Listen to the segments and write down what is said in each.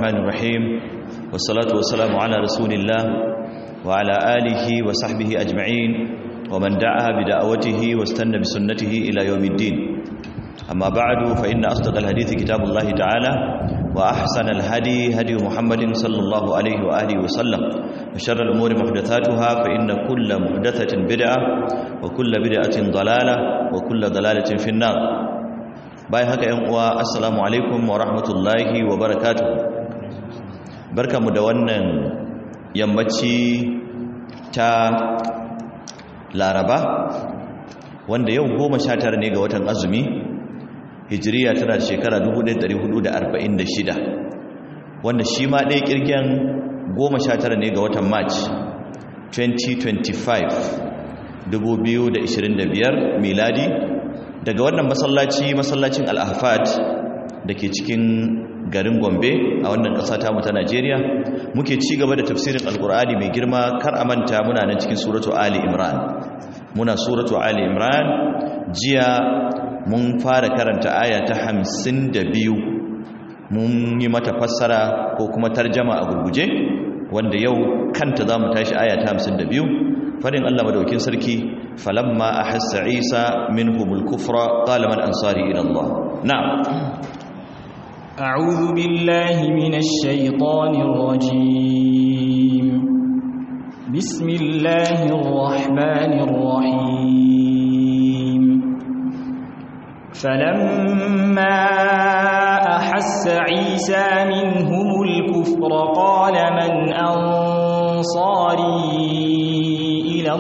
الرحمن الرحيم والصلاة والسلام على رسول الله وعلى آله وصحبه أجمعين ومن دعا بدعوته واستنى بسنته إلى يوم الدين أما بعد فإن أصدق الحديث كتاب الله تعالى وأحسن الهدي هدي محمد صلى الله عليه وآله وسلم وشر الأمور محدثاتها فإن كل محدثة بدعة وكل بدعة ضلالة وكل ضلالة في النار bayan haka yan uwa assalamu alaikum wa rahmatullahi wa barakatuh barkamu da wannan yammaci ta laraba wanda yau goma sha tara ne ga watan azumi hijiriya tana da shekara 1446 wanda shi ma ɗaya ƙirgen goma sha tara ne ga watan march 2025 2025 miladi daga wannan masallaci masallacin al-ahfad da ke cikin garin gombe a wannan ƙasa tamu ta najeriya muke ci gaba da tafsirin alkur'ani mai girma kar a manta muna nan cikin suratu ali imran muna suratu ali imran jiya mun fara karanta aya ta hamsin da biyu mun yi mata fassara ko kuma tarjama a gurguje wanda yau kanta za mu tashi aya ta hamsin da biyu fadin allah madaukin sarki falamma ahassa isa minhumul kufra qala man ansari ila allah na'am أعوذ بالله من الشيطان الرجيم بسم الله الرحمن الرحيم فلما أحس عيسى منهم الكفر قال من أنصاري إلى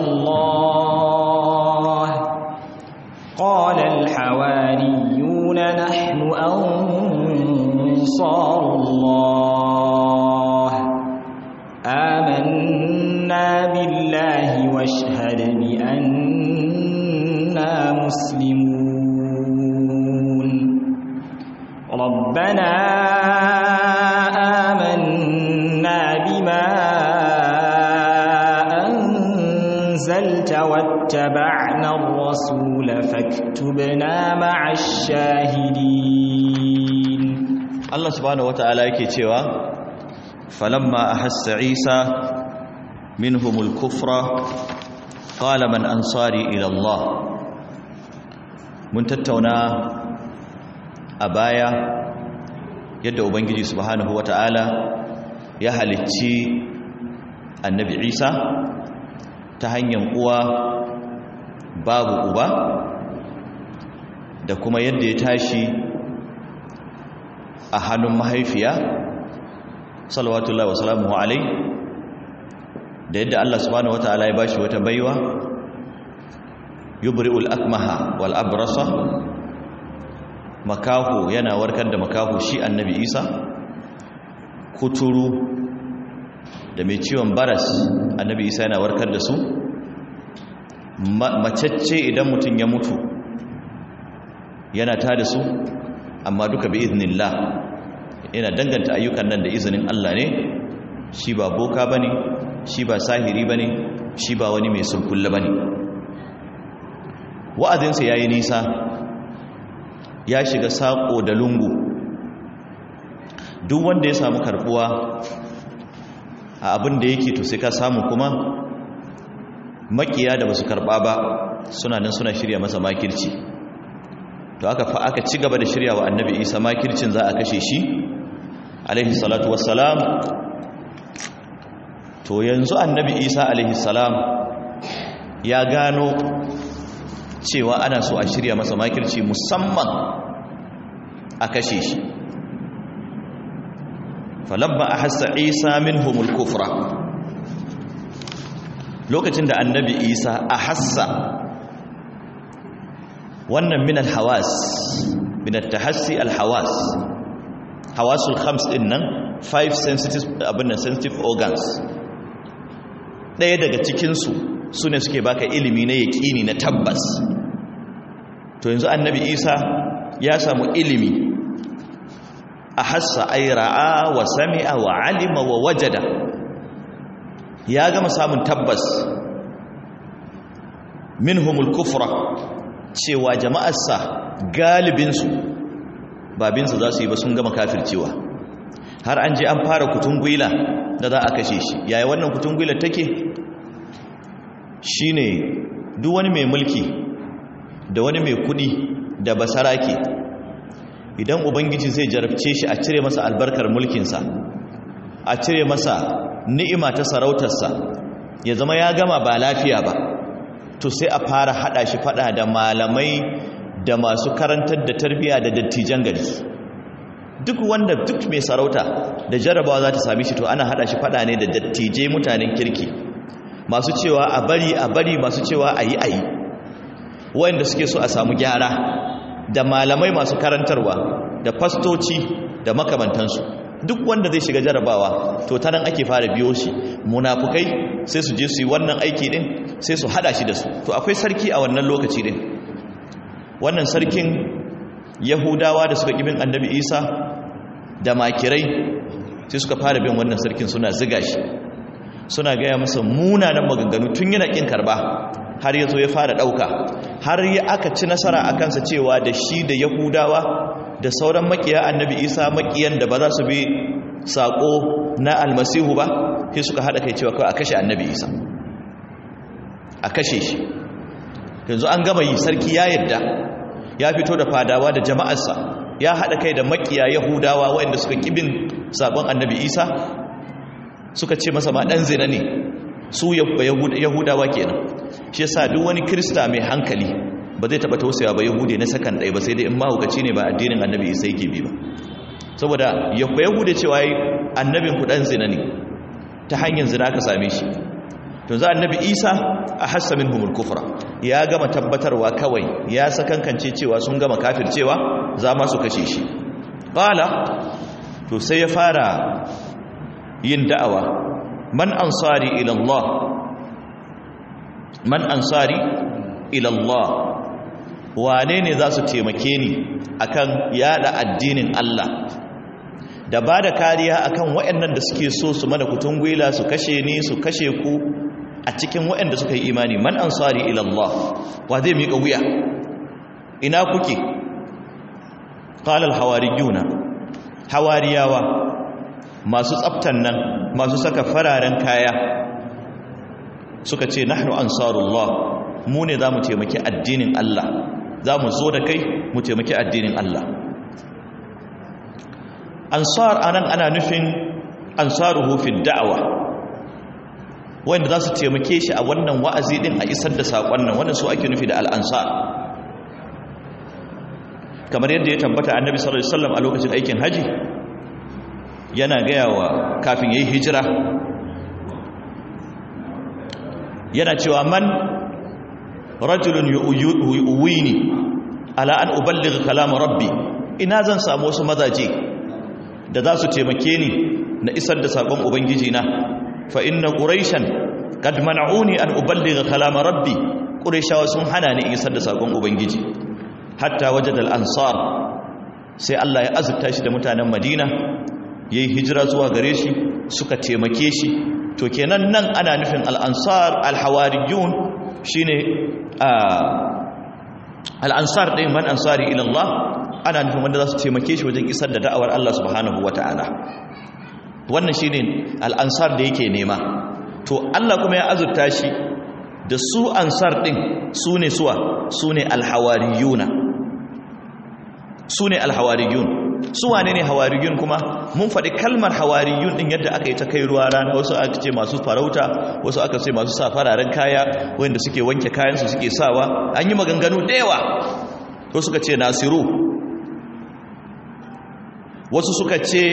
الله قال الحواريون نحن أنصار الله آمنا بالله واشهد بأننا مسلمون ربنا آمنا بما أنزلت واتبعنا الرسول فاكتبنا مع الشاهدين Allah subhanahu wata'ala yake cewa falamma ahassa Isa minhumul kufra qala man ansari ila Allah mun tattauna a baya yadda ubangiji subhanahu wata'ala ya halicci annabi Isa ta hanyar uwa babu uba da kuma yadda ya tashi a hannun mahaifiya salawatullahi wa salamuhu alai da yadda Allah subhanahu wataala ya bashi wata baiwa yubri'ul akmaha wal abrasa makahu yana warkar da makahu shi annabi Isa kuturu da mai ciwon baras annabi Isa yana warkar da su macecce idan mutum ya mutu yana tada su amma duka bi iznillah yana danganta ayyukan nan da izinin Allah ne shi ba boka bane shi ba sahiri bane shi ba wani mai sulkulla bane wa'azinsa yayi nisa ya shiga sako da lungu duk wanda ya samu karbuwa a abin da yake to sai ka samu kuma makiya da basu karba ba suna nan suna shirya masa makirci to aka fa aka ci gaba da shirya wa annabi isa makircin za a kashe shi alaihi salatu wassalam to yanzu annabi isa alaihi salam ya gano cewa ana so a shirya masa makirci musamman a kashe shi falamma ahassa isa minhumul kufra lokacin da annabi isa ahassa wannan min alhawas min altahassi alhawas hawasul khams din nan five sensitive abin nan sensitive organs daya daga cikin su sune suke baka ilimi na yaqini na tabbas to yanzu annabi Isa ya samu ilimi ahassa ay ra'a wa sami'a wa alima wa wajada ya gama samun tabbas minhumul kufra cewa jama'arsa galibinsu babinsa za su yi ba sun gama kafircewa har an je an fara kutungwila da za a kashe shi yaya wannan kutungwila take shine duk wani mai mulki da wani mai kudi da basarake idan ubangiji zai jarabce shi a cire masa albarkar mulkinsa a cire masa ni'ima ta sarautarsa ya zama ya gama ba lafiya ba to sai a fara hada shi fada da malamai da masu karantar da tarbiya da dattijan gari duk wanda duk mai sarauta da jarabawa za ta sami shi to ana hada shi fada ne da dattijai mutanen kirki masu cewa a bari a bari masu cewa a yi a yi wanda suke so a samu gyara da malamai masu karantarwa da fastoci da makamantansu duk wanda zai shiga jarabawa to ta nan ake fara biyo shi munafukai sai su je su yi wannan aiki din sai su hada shi da su to akwai sarki a wannan lokaci din wannan sarkin yahudawa da suka kibin annabi isa da makirai sai suka fara bin wannan sarkin suna ziga shi suna gaya masa munanan maganganu tun yana kin karba har ya zo ya fara ɗauka har ya aka ci nasara a kansa cewa da shi da yahudawa da sauran makiya annabi isa makiyan da ba za su bi saƙo na almasihu ba sai suka haɗa kai cewa kawai a kashe annabi isa a kashe shi yanzu an gama yi sarki ya yadda ya fito da fadawa da jama'arsa ya haɗa kai da makiya yahudawa waɗanda suka ƙibin saƙon annabi isa suka ce masa ma ɗan zina ne su yahudawa kenan shi yasa duk wani krista mai hankali ba zai taba tausaya ba yahude na sakan ɗaya ba sai dai in mahaukaci ne ba addinin annabi isa yake bi ba saboda ya yahude cewa yi annabin ku ɗan zina ne ta hanyar zina ka same shi to za annabi isa a hassa min humul kufra ya gama tabbatarwa kawai ya sakankance cewa sun gama kafircewa za ma su kashe shi ƙala to sai ya fara yin da'awa man ansari ila Allah man ansari ila Allah wane ne za su taimake ni akan yada addinin Allah da ba da kariya akan waɗannan da suke so su mana kutun gwila su kashe ni su kashe ku a cikin waɗanda suka yi imani man ansari ila Allah wa zai miƙa wuya ina kuke qala al hawariyuna hawariyawa masu tsaftan nan masu saka fararen kaya suka ce nahnu ansarullah mu ne za mu taimaki addinin Allah za mu zo da kai mu taimaki addinin Allah ansar anan ana nufin ansaruhu fi da'wa wanda za su taimake shi a wannan wa'azi din a isar da sakon nan wannan su ake nufi da al-ansar kamar yadda ya tabbata annabi sallallahu alaihi wasallam a lokacin aikin haji yana gaya wa kafin ya yi hijira yana cewa man rajulun yu'wini ala an uballigha kalam rabbi ina zan samu wasu mazaje da za su taimake ni na isar da sakon ubangiji na fa inna quraishan kad mana'uni an uballigha kalam rabbi quraishawa sun hana ni isar da sakon ubangiji hatta wajada al-ansar sai Allah ya azurta shi da mutanen Madina yayi hijira zuwa gare shi suka taimake shi to kenan nan ana nufin al-ansar al-hawariyun shine al-ansar din man ansari ila Allah ana nufin wanda za su taimake shi wajen isar da da'awar Allah subhanahu wata'ala wannan shine al-ansar da yake nema to Allah kuma ya azurta shi da su ansar din sune suwa sune al-hawariyuna sune al-hawariyun su wane ne hawariyun kuma mun faɗi kalmar hawariyun ɗin yadda aka yi ta kai ruwa rana wasu aka ce masu farauta wasu aka ce masu sa fararen kaya wanda suke wanke kayansu suke sawa an yi maganganu da yawa wasu suka ce nasiru wasu suka ce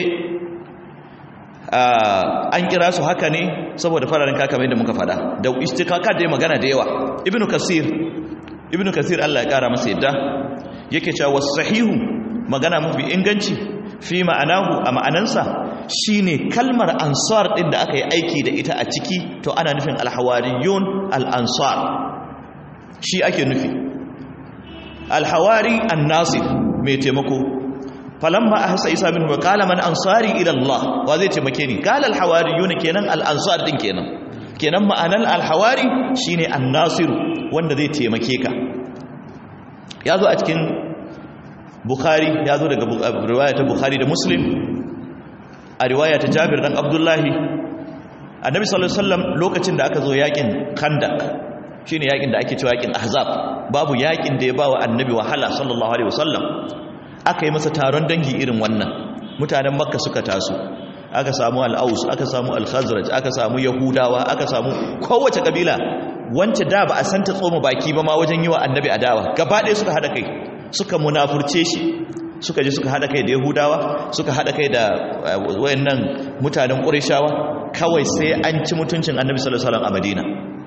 an kira su haka ne saboda fararen kaya kamar yadda muka faɗa da istikaka da magana da yawa ibnu kasir ibnu kasir Allah ya kara masa yadda yake cewa wasu sahihu magana mafi inganci fi ma'anahu a ma'anansa shine kalmar ansar din da aka yi aiki da ita a ciki to ana nufin alhawariyun al-ansar shi ake nufi alhawari an-nasir mai taimako falamma ahsa isa minhu qala man ansari ila Allah wa zai taimake ni qala alhawariyun kenan al-ansar din kenan kenan ma'anar alhawari shine an-nasir wanda zai taimake ka yazo a cikin bukhari ya zo daga riwaya ta bukhari da muslim a riwaya ta Jabir dan Abdullahi annabi sallallahu alaihi wasallam lokacin da aka zo yakin Khandaq shine yakin da ake cewa yakin Ahzab babu yakin da ya bawa annabi wahala sallallahu alaihi wasallam aka yi masa taron dangi irin wannan mutanen Makka suka taso aka samu al-Aus aka samu al-Khazraj aka samu Yahudawa aka samu kowace kabila wance da ba a santa tsoma baki ba ma wajen yi wa annabi adawa gaba ɗaya suka hada kai suka munafurce shi suka je suka hada kai da yahudawa suka hada kai da wayannan mutanen ƙurishawa kawai sai an ci mutuncin annabi sallallahu alaihi wasallam a madina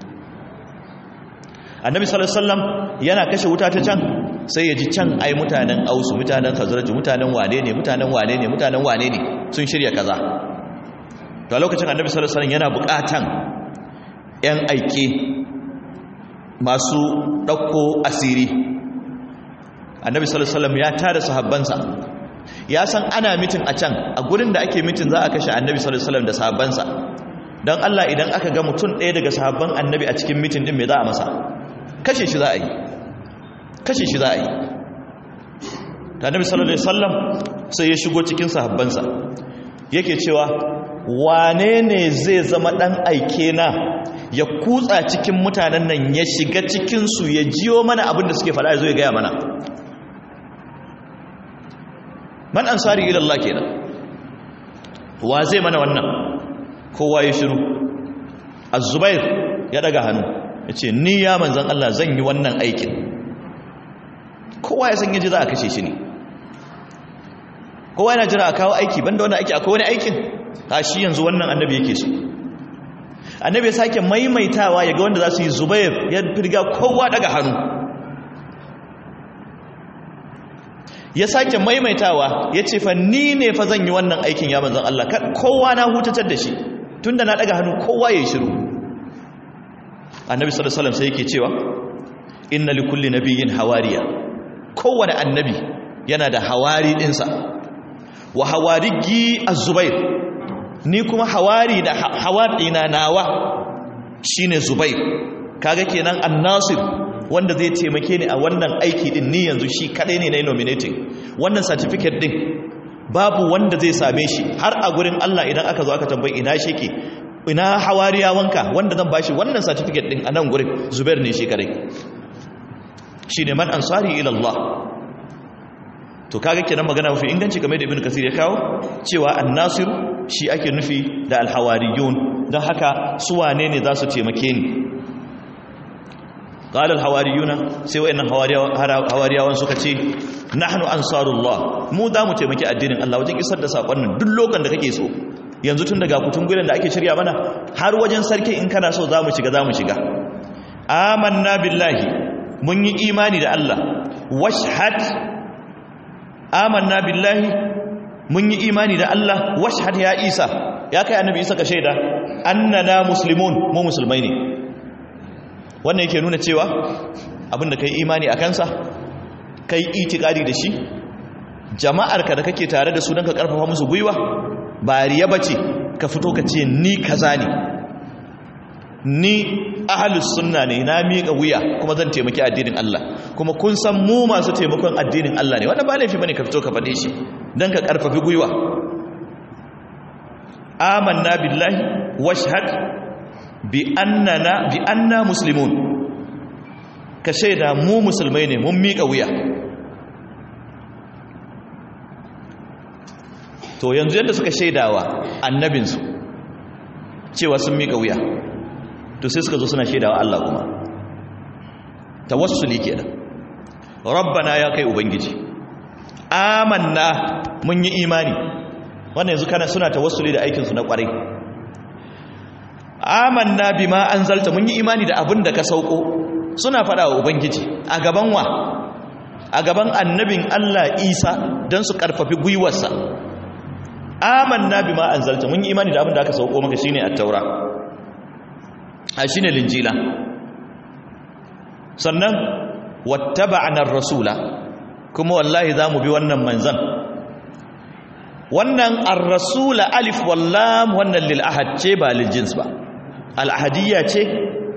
annabi sallallahu alaihi wasallam yana kashe wuta ta can sai ya ji can ai mutanen ausu mutanen khazraj mutanen wane ne mutanen wane ne mutanen wane ne sun shirya kaza to a lokacin annabi sallallahu alaihi wasallam yana buƙatan yan aike masu ɗauko asiri annabi sallallahu alaihi wasallam ya tara sahabbansa ya san ana mitin a can a gurin da ake mitin za a kashe annabi sallallahu alaihi wasallam da sahabbansa don Allah idan aka ga mutum ɗaya daga sahabban annabi a cikin mitin din me za a masa kashe shi za a yi kashe shi za a yi da annabi sallallahu alaihi wasallam sai ya shigo cikin sahabbansa yake cewa wane ne zai zama ɗan aike na ya kutsa cikin mutanen nan ya shiga cikinsu ya jiyo mana abin da suke faɗa ya zo ya gaya mana man ansari ilallah kenan wa zai mana wannan kowa ya shiru az-zubair ya daga hannu ya ce ni ya manzan Allah zan yi wannan aikin kowa ya san yaji za a kashe shi ne kowa yana jira a kawo aiki banda wannan aiki akwai wani aikin a shi yanzu wannan annabi yake so annabi ya sake maimaitawa ya ga wanda za su yi zubair ya firga kowa daga hannu ya sake maimaitawa ya ce fa ni ne fa zan yi wannan aikin ya manzan Allah kowa na hutatar da shi tun da na daga hannu kowa ya yi shiru annabi sallallahu alaihi sai yake cewa inna li kulli nabiyyin hawariya kowane annabi yana da hawari dinsa wa hawarigi az-zubair ni kuma hawari da hawari na nawa shine zubair kaga kenan an-nasir wanda zai taimake ni a wannan aiki din ni yanzu shi kadai ne na nominating wannan certificate din babu wanda zai same shi har a gurin Allah idan aka zo aka tambayi ina shike ina hawariyawanka wanda zan bashi wannan certificate din a nan gurin zubair ne shi kadai shine man ansari ila Allah to kaga kenan magana mafi inganci game da ibn kasir ya kawo cewa an-nasir shi ake nufi da al-hawariyun don haka su wane ne za su taimake ni qala al-hawariyuna sai wayannan hawariyawan suka ce nahnu ansarullah mu za mu taimaki addinin Allah wajen isar da sakonnin duk lokacin da kake so yanzu tun daga kutun gurin da ake shirya mana har wajen sarki in kana so za mu shiga za mu shiga amanna billahi mun yi imani da Allah washhad amanna billahi mun yi imani da Allah washhad ya Isa ya kai annabi Isa ka shaida annana muslimun mu musulmai ne wannan yake nuna cewa abinda kai imani a kansa kai itikadi da shi jama'arka da kake tare da su don ka karfafa musu gwiwa ba riya bace ka fito ka ce ni kaza ne ni ahalus sunna ne na miƙa wuya kuma zan taimaki addinin Allah kuma kun san mu masu taimakon addinin Allah ne wannan ba laifi bane ka fito ka faɗe shi dan ka karfafi gwiwa amanna billahi washhad bi annana bi anna muslimun ka shaida mu musulmai ne mun miƙa wuya to yanzu yadda suka shaidawa annabinsu cewa sun miƙa wuya to sai suka zo suna shaidawa Allah kuma tawassuli kenan rabbana ya kai ubangiji amanna mun yi imani wannan yanzu kana suna tawassuli da aikin su na kwarai amanna bima anzalta mun yi imani da abin da ka sauko suna fada wa ubangiji a gaban wa a gaban annabin Allah Isa dan su karfafi gwiwarsa amanna bima anzalta mun yi imani da abin da aka sauko maka shine at-taura a shi ne linjila sannan wattaba'anar rasula kuma wallahi za mu bi wannan manzan wannan ar-rasula alif wallam wannan lil'ahad ce ba liljins ba al'ahadiyya ce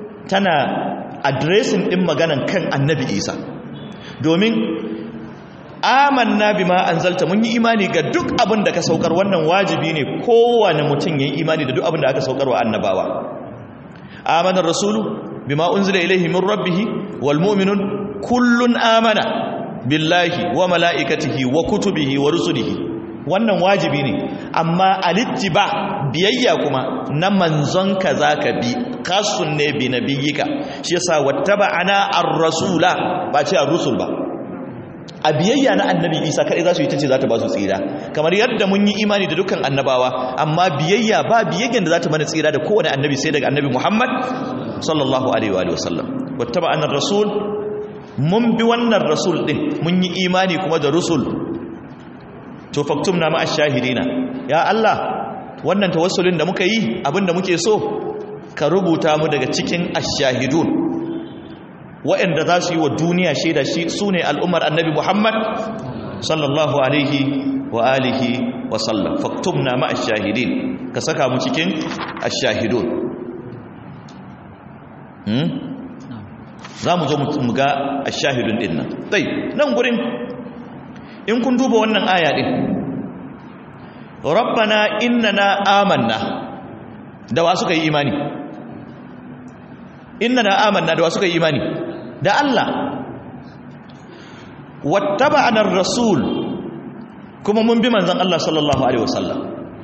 tana adresin ɗin maganan kan annabi isa domin amanna bima anzalta mun yi imani ga duk abin da ka saukar wannan wajibi ne kowane mutum yayi imani da duk abin da aka saukar wa annabawa amana rasulu bima unzila ilayhi min rabbih wal mu'minun kullun amana billahi wa malaikatihi wa kutubihi wa rusulihi wannan wajibi ne amma alittiba biyayya kuma na manzon ka zaka bi kasun ne bi nabiyika shi yasa wattaba'ana ar-rasula ba ce ar-rusul ba a biyayya na annabi isa kaɗai za su yi ta ce za ta ba su tsira kamar yadda mun yi imani da dukkan annabawa amma biyayya ba biyayyan da za ta mana tsira da kowane annabi sai daga annabi muhammad sallallahu alaihi wa sallam wata ba annar rasul mun bi wannan rasul ɗin mun yi imani kuma da rusul to faktum na ma'a shahidina ya allah wannan tawassulin da muka yi abinda muke so ka rubuta mu daga cikin ashahidun waɗanda za su yi wa duniya shaida shi su ne al'ummar annabi Muhammad sallallahu alaihi wa alihi wa sallam faktum na ma'a shahidin ka saka mu cikin ashahidun za mu zo mu ga ashahidun ɗin nan ɗai nan gurin in kun duba wannan aya ɗin rabbana innana amanna da wa suka yi imani innana amanna da wa suka yi imani da Allah wattaba'ana rasul kuma mun bi manzon Allah sallallahu alaihi wasallam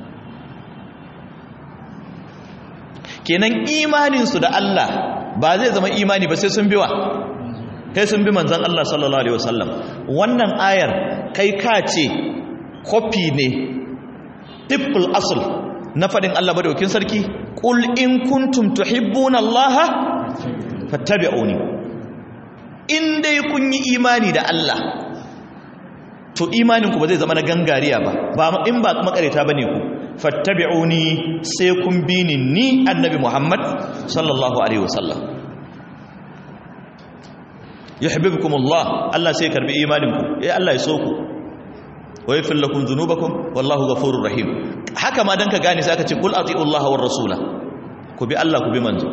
kenan imanin su da Allah ba zai zama imani ba sai sun biwa kai sun bi manzon Allah sallallahu alaihi wasallam wannan ayar kai ka ce copy ne tibbul asl na fadin Allah madaukin sarki qul in kuntum tuhibbuna Allah fattabi'uni in dai kun yi imani da Allah to imaninku ba zai zama na gangariya ba ba in ba makareta bane ku fattabi'uni sai kun bi ni ni annabi Muhammad sallallahu alaihi wasallam yuhibbukumullah Allah sai karbi imaninku eh Allah ya so ku wa yaghfir lakum dhunubakum wallahu ghafurur rahim haka ma dan ka gane sai aka ce kul atiullaha war rasula ku bi Allah ku bi manzo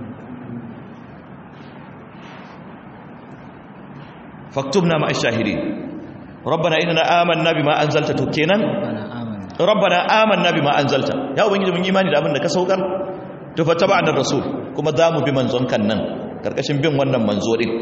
faktubna ma ash-shahidin rabbana inna amanna bima anzalta to kenan rabbana amanna bima anzalta ya ubangiji mun imani da abin da ka saukar to fattaba'na rasul kuma za mu bi manzon kan nan karkashin bin wannan manzo din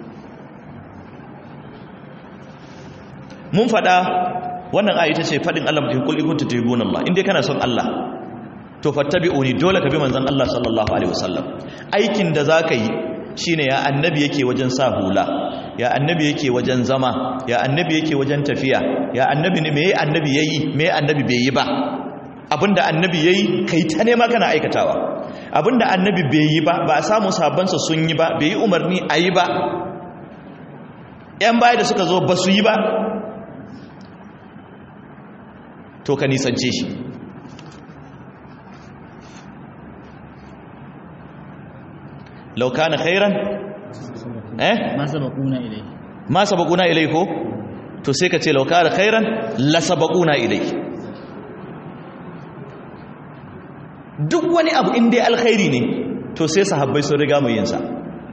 mun fada wannan ayi ta ce fadin Allah mutum kul kuntu tuhibuna Allah indai kana son Allah to fattabi'uni dole ka bi manzon Allah sallallahu alaihi wasallam aikin da zaka yi shine ya annabi yake wajen sa hula ya annabi yake wajen zama ya annabi yake wajen tafiya ya annabi ne meye annabi yayi meye annabi bai yi ba abinda annabi yayi kai ta nema kana aikatawa abinda annabi bai yi ba ba a samu sabansa sun yi ba bai yi umarni a yi ba yan baya da suka zo ba su yi ba to ka nisance shi lau kana khairan eh ma sabaquna ilai ma sabaquna ilai ko to sai ka ce lau kana khairan la sabaquna ilai duk wani abu in dai alkhairi ne to sai sahabbai sun riga mu yin sa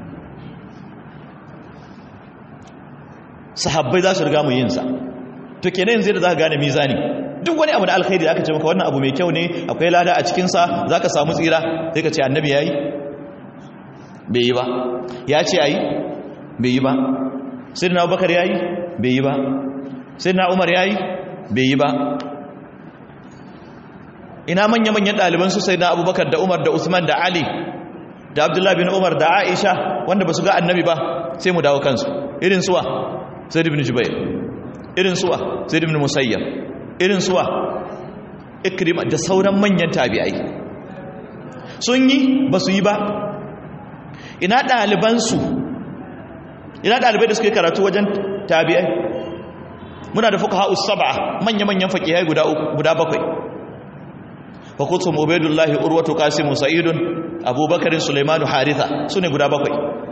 sahabbai za su riga mu yin sa to kenan yanzu da za ka gane mizani duk wani abu da alkhairi da aka ce maka wannan abu mai kyau ne akwai lada a cikinsa za ka samu tsira sai ka ce annabi ya yi bai yi ba ya ce a yi bai yi ba sai na abubakar ya yi bai yi ba sai na umar ya yi bai yi ba ina manya-manyan ɗalibansu sai na abubakar da umar da usman da ali da abdullahi bin umar da aisha wanda ba su ga annabi ba sai mu dawo kansu irin suwa sai ibn jubair irin suwa sai ibn musayyab irin suwa ikrima da sauran manyan tabi'ai sun yi ba su yi ba ina ɗalibansu ina ɗalibai da suke karatu wajen tabi'ai muna da fuka ha'us saba manya-manyan faƙihai guda bakwai fakutum ubaidullahi urwatu kasimu sa'idun abubakarin suleimanu haritha su ne guda bakwai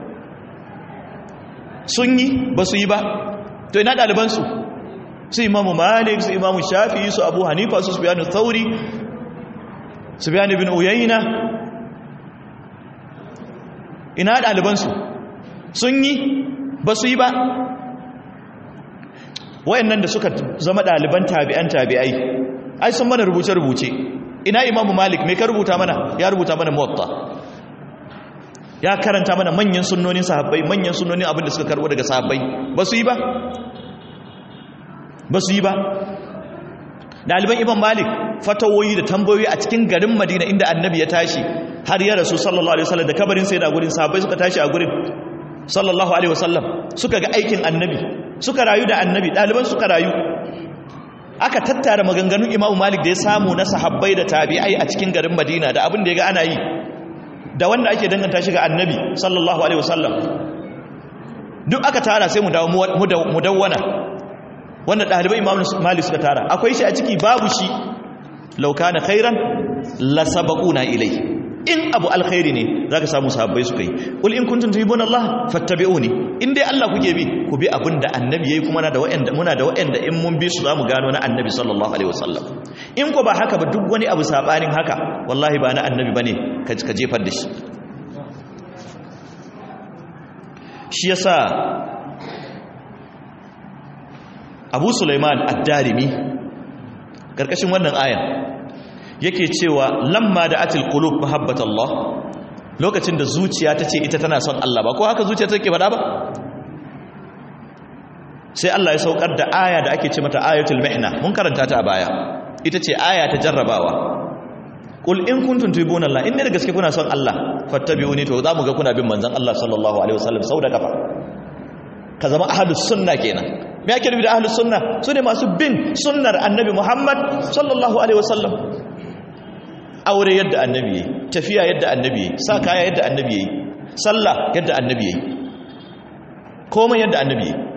sun yi ba su yi ba to ina ɗalibansu su imamu malik su imamu shafi su abu hanifa su subiyanu thauri subiyanu bin uyayna ina ɗalibansu sun yi ba su yi ba wayannan da suka zama ɗaliban tabi'an tabi'ai ai sun mana rubuce-rubuce ina imamu malik mai ka rubuta mana ya rubuta mana muwatta ya karanta mana manyan sunnonin sahabbai manyan sunnonin abin da suka karbo daga sahabbai ba su yi ba ba su yi ba ɗaliban imam malik fatawoyi da tambayoyi a cikin garin madina inda annabi ya tashi har ya rasu sallallahu alaihi wasallam da kabarin sai da gurin sahabbai suka tashi a gurin sallallahu alaihi wasallam suka ga aikin annabi suka rayu da annabi ɗaliban suka rayu aka tattara maganganun imamu malik da ya samu na sahabbai da tabi'ai a cikin garin madina da abin da ya ga ana yi da wanda ake danganta shi ga annabi sallallahu alaihi wasallam duk aka tara sai mu dawo mudawwana wanda ɗalibai imamu malik suka tara akwai shi a ciki babu shi lauka na khairan lasabaquna ilai in abu alkhairi ne zaka samu sahabbai suka yi qul in kuntum tuhibbuna Allah fattabi'uni in dai Allah kuke bi ku bi abinda annabi yayi kuma na da wa'anda muna da wa'anda in mun bi su zamu gano na annabi sallallahu alaihi wasallam in ko ba haka ba duk wani abu sabanin haka wallahi ba na annabi bane ka ka jefar da shi shi yasa Abu Sulaiman ad-Darimi karkashin wannan ayan yake cewa lamma da atil qulub mahabbat Allah lokacin da zuciya ta ce ita tana son Allah ba ko haka zuciya take faɗa ba sai Allah ya saukar da aya da ake ce mata ayatul mihna mun karanta ta a baya ita ce aya ta jarrabawa qul in kuntum tuhibuna Allah in ne da gaske kuna son Allah fattabi'uni to za mu ga kuna bin manzon Allah sallallahu alaihi wasallam sau da kafa ka zama ahlus sunna kenan me ake nufi da ahlus sunna su ne masu bin sunnar annabi Muhammad sallallahu alaihi wasallam aure yadda annabi yayi tafiya yadda annabi yayi sa kaya yadda annabi yayi sallah yadda annabi yayi komai yadda annabi yayi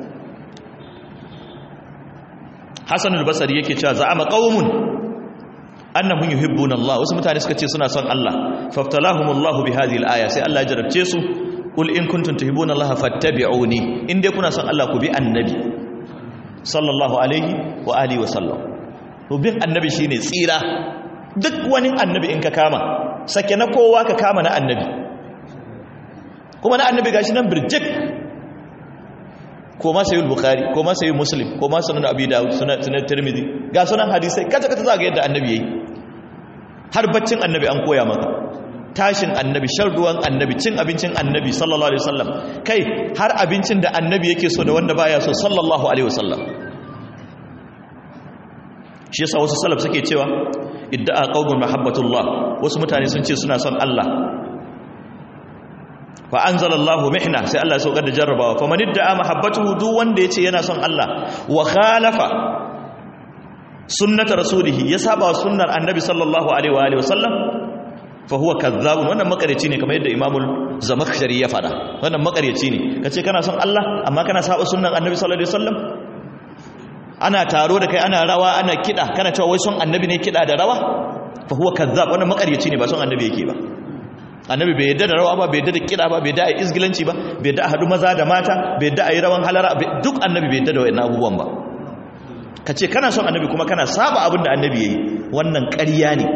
Hassan al-Basri yake cewa za'ama qaumun annahum yuhibbuna Allah wasu mutane suka ce suna son Allah faftalahumullahu bi hadhihi al-aya sai Allah ya jarabce su qul in kuntum tuhibbuna Allah fattabi'uni in dai kuna son Allah ku bi annabi sallallahu alaihi wa alihi wa sallam to bin annabi shine tsira duk wani annabi in ka kama sake na kowa ka kama na annabi kuma na annabi gashi nan birjik ko ma sayi bukhari ko ma sayi muslim ko ma sunan abi dawud sunan sunan tirmidhi ga sunan hadisai kaza kaza zaga yadda annabi yayi har baccin annabi an koya maka tashin annabi shan ruwan annabi cin abincin annabi sallallahu alaihi wasallam kai har abincin da annabi yake so da wanda baya so sallallahu alaihi wasallam shi yasa wasu salaf suke cewa idda'a qaumun mahabbatullah wasu mutane sun ce suna son Allah fa anzalallahu mihna sai Allah ya saukar da jarrabawa fa man idda'a mahabbatuhu duk wanda yace yana son Allah wa khalafa sunnata rasulihi ya saba sunnar annabi sallallahu alaihi wa alihi wasallam fa huwa kadhabun wannan makareci ne kamar yadda imamul zamakhshari ya fada wannan makareci ne kace kana son Allah amma kana saba sunnar annabi sallallahu alaihi wasallam ana taro da kai ana rawa ana kida kana cewa wai son annabi ne kida da rawa fa huwa kazzab wannan makaryaci ne ba son annabi yake ba annabi bai yadda da rawa ba bai yadda da kida ba bai yadda a isgilanci ba bai yadda a hadu maza da mata bai yadda a yi rawan halara duk annabi bai yadda da wayannan abubuwan ba ka ce kana son annabi kuma kana saba abin da annabi yayi wannan ƙarya ne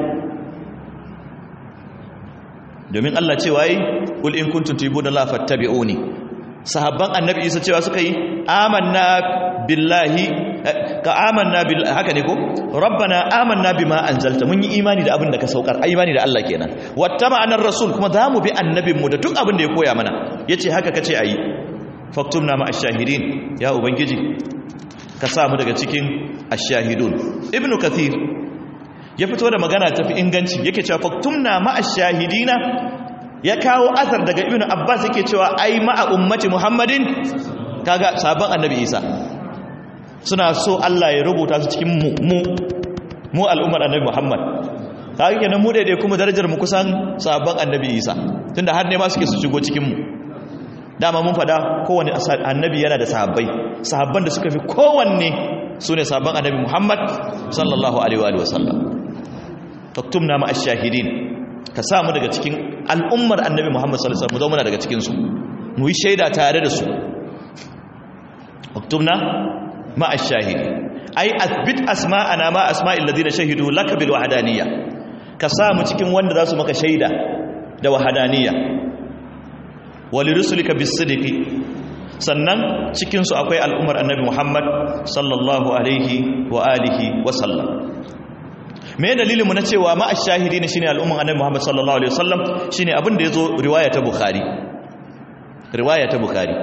domin Allah cewa yi kul in kuntum tuhibuna Allah fattabi'uni sahabban annabi Isa cewa suka yi amanna billahi ka amanna bil haka ne ko rabbana amanna bima anzalta mun yi imani da abin da ka saukar imani da Allah kenan wattaba'ana rasul kuma zamu bi annabin mu da duk abin da ya koya mana yace haka kace ayi faktumna ma ash-shahidin ya ubangiji ka sa mu daga cikin ash-shahidun ibnu kathir ya fito da magana tafi inganci yake cewa faktumna ma ash-shahidina ya kawo asar daga ibnu abbas yake cewa ai ma'a ummati muhammadin kaga sabon annabi isa suna so Allah ya rubuta su cikin mu mu mu al'ummar annabi Muhammad kaga kenan mu daidai kuma darajar mu kusan sabon annabi Isa tunda har ne ma suke su shigo cikin mu dama mun fada kowanne annabi yana da sahabbai sahabban da suka fi kowanne sune sabon annabi Muhammad sallallahu alaihi wa sallam taktumna ma ash-shahidin ka sa mu daga cikin al'ummar annabi Muhammad sallallahu alaihi wasallam mu zama daga cikin su mu yi shaida tare da su taktumna مع الشاهد أي أثبت أسماءنا ما أسماء الذين شهدوا لك بالوحدانية كسام cikin wanda zasu maka shaida da wahdaniyya walirusulika bisidqi sannan cikinsu akwai al'ummar annabi muhammad sallallahu alaihi wa alihi wa sallam me dalilin mu na cewa ma ashahidi ne shine al'umman annabi muhammad sallallahu alaihi wasallam shine abin da yazo riwaya ta bukhari riwaya ta bukhari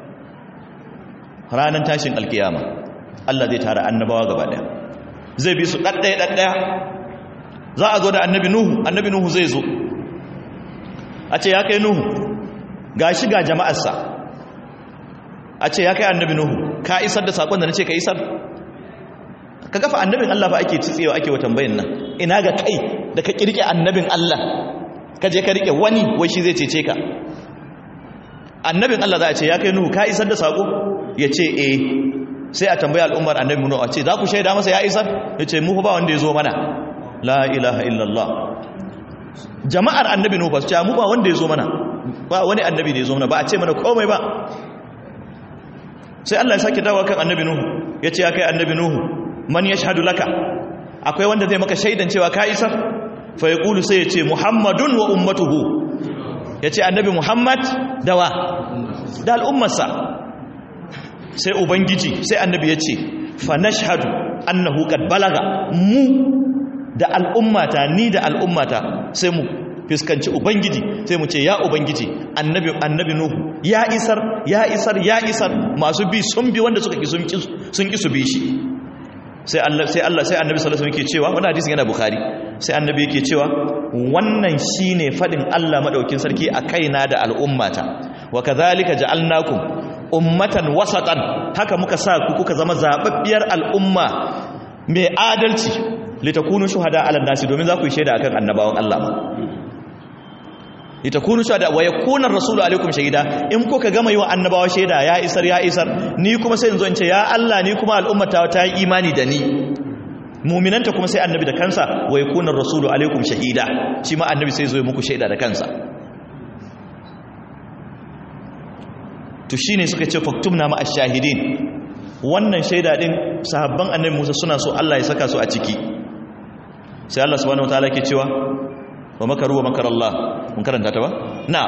ranan tashin alkiyama Allah zai tara annabawa gaba daya zai bi su daddaya daddaya za a zo da annabi nuhu annabi nuhu zai zo a ce ya kai nuhu gashi ga jama'arsa a ce ya kai annabi nuhu ka isar da sakon da nace ka isar ka gafa annabin Allah ba ake tsitsewa ake wa tambayin nan ina ga kai da ka kirke annabin Allah ka je ka rike wani wai shi zai cece ka annabin Allah za a ce ya kai nuhu ka isar da sako ya ce eh sai a tambaya al'ummar annabi nuhu a ce za ku shaida masa ya isar ya ce mu ba wanda ya zo mana la ilaha illallah jama'ar annabi nuhu ba su ce mu ba wanda ya zo mana ba wani annabi da ya zo mana ba a ce mana komai ba sai Allah ya sake dawo kan annabi nuhu ya ce ya kai annabi nuhu man yashhadu laka akwai wanda zai maka shaidan cewa ka isar fa yaqulu sai ya ce muhammadun wa ummatuhu ya ce annabi muhammad dawa da al'ummarsa sai ubangiji sai annabi ya ce fa nashhadu annahu qad balaga mu da al'ummata ni da al'ummata sai mu fiskanci ubangiji sai mu ce ya ubangiji annabi annabi nuhu ya isar ya isar ya isar masu bi sun bi wanda suka ki sun ki sun ki su bi shi sai Allah sai Allah sai annabi sallallahu alaihi wasallam yake cewa wannan hadisin yana bukhari sai annabi yake cewa wannan shine fadin Allah madaukin sarki a kaina da al'ummata wa kadhalika ja'alnakum ummatan wasatan haka muka sa ku kuka zama zababbiyar al'umma mai adalci litakunu shuhada ala nasi domin za ku yi shaida akan annabawan Allah ma litakunu shuhada wa yakuna ar-rasulu alaikum shahida in kuka gama yi wa annabawa shaida ya isar ya isar ni kuma sai in zo in ce ya Allah ni kuma al'ummata ta yi imani da ni mu'minanta kuma sai annabi da kansa wa yakuna ar-rasulu alaikum shahida shi ma annabi sai zo ya muku shaida da kansa to shine suka ce faktumna ma ash-shahidin wannan shaida din sahabban annabi Musa suna so Allah ya saka su a ciki sai Allah subhanahu wataala ke cewa wa makaru wa makar Allah mun karanta ta ba na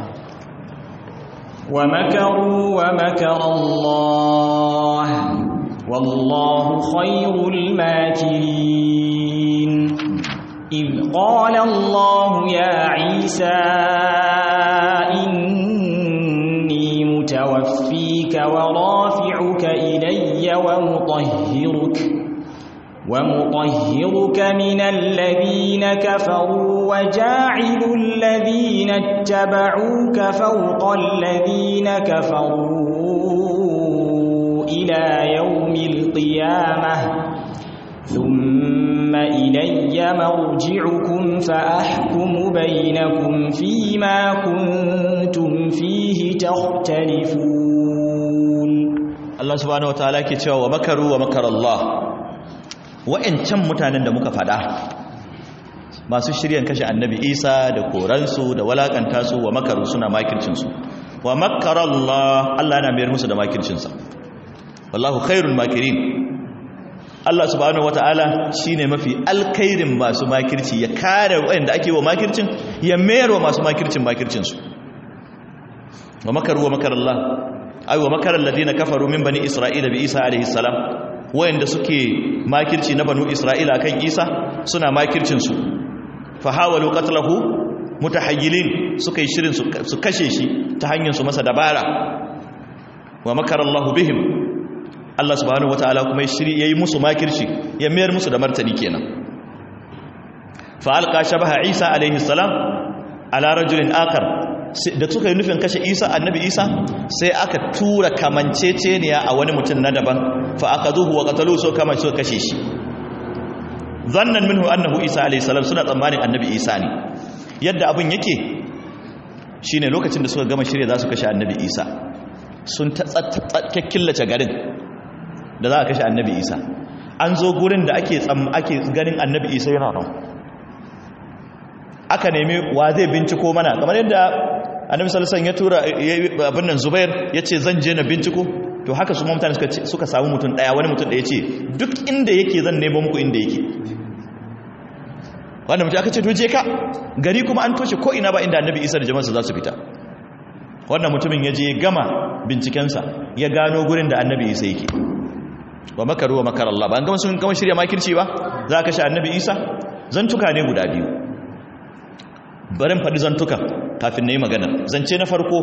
wa makaru wa makar Allah wallahu khairul makirin إذ قال الله يا عيسى إني متوفيك ورافعك إلي ومطهرك ومطهرك من الذين كفروا وجاعل الذين اتبعوك فوق الذين كفروا إلى يوم القيامة ثم إلي مرجعكم فأحكم بينكم فيما كنتم فيه تختلفون Allah subhanahu wataala ke cewa wa makaru wa makar Allah wa'ancan mutanen da muka fada masu shiryan kashe annabi Isa da koransu da walakanta su wa makaru suna makircin su wa makar Allah Allah yana mayar musu da makircin sa wallahu khairul makirin Allah subhanahu wataala shine mafi alkhairin masu makirci ya kare wa'anda ake wa makircin ya mayar wa masu makircin makircin su wa makaru wa makar Allah ai wa makarar ladina kafaru min bani isra'ila bi isa alaihi salam wayanda suke makirci na banu isra'ila kan isa suna makircin su fa hawalu qatlahu mutahayyilin suka yi shirin su kashe shi ta hanyar su masa dabara wa makarallahu bihim Allah subhanahu wataala kuma ya shiri yayi musu makirci ya mayar musu da martani kenan fa alqa shabaha isa alaihi salam ala rajulin akar da suka yi nufin kashe isa annabi isa sai aka tura kamanceceniya a wani mutum na daban fa aka zuhu wa katalu so kama so kashe shi zannan minhu annahu isa alayhi salam suna tsammanin annabi isa ne yadda abin yake shine lokacin da suka gama shirya za su kashe annabi isa sun killace garin da za a kashe annabi isa an zo gurin da ake ake ganin annabi isa yana nan aka nemi wa zai binciko mana kamar yadda annabi sallallahu alaihi ya tura abin nan Zubair yace zan je na binciko to haka su mutane suka suka samu mutum daya wani mutum da yace duk inda yake zan nemo muku inda yake wanda mutum aka ce to je ka gari kuma an toshe ko ina ba inda annabi Isa da jama'arsa za su fita wannan mutumin ya je gama bincikensa ya gano gurin da annabi isa yake wa makaru wa makar Allah ba an gama sun gama shirya makirci ba za ka sha annabi isa zantuka ne guda biyu barin faɗi zantuka kafin na yi magana zance na farko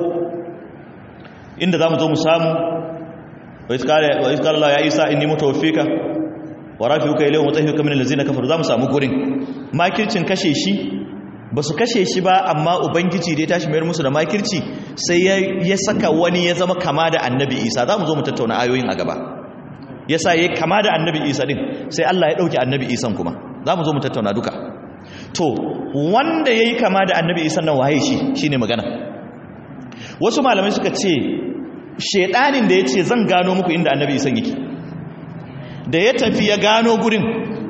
inda za mu zo mu samu wa iskar Allah ya isa inni mutawaffika wa rafi'uka ilayhi wa tahiyuka min allazina kafaru za mu samu gurin makircin kashe shi ba su kashe shi ba amma ubangiji da ya tashi mayar musu da makirci sai ya saka wani ya zama kama da annabi isa za mu zo mu tattauna ayoyin a gaba ya sa ya kama da annabi isa din sai allah ya ɗauki annabi isan kuma za mu zo mu tattauna duka to wanda ya yi kama da annabi isan nan waye shi shi ne magana wasu malamai suka ce shaidanin da ya ce zan gano muku inda annabi isan yake da ya tafi ya gano gurin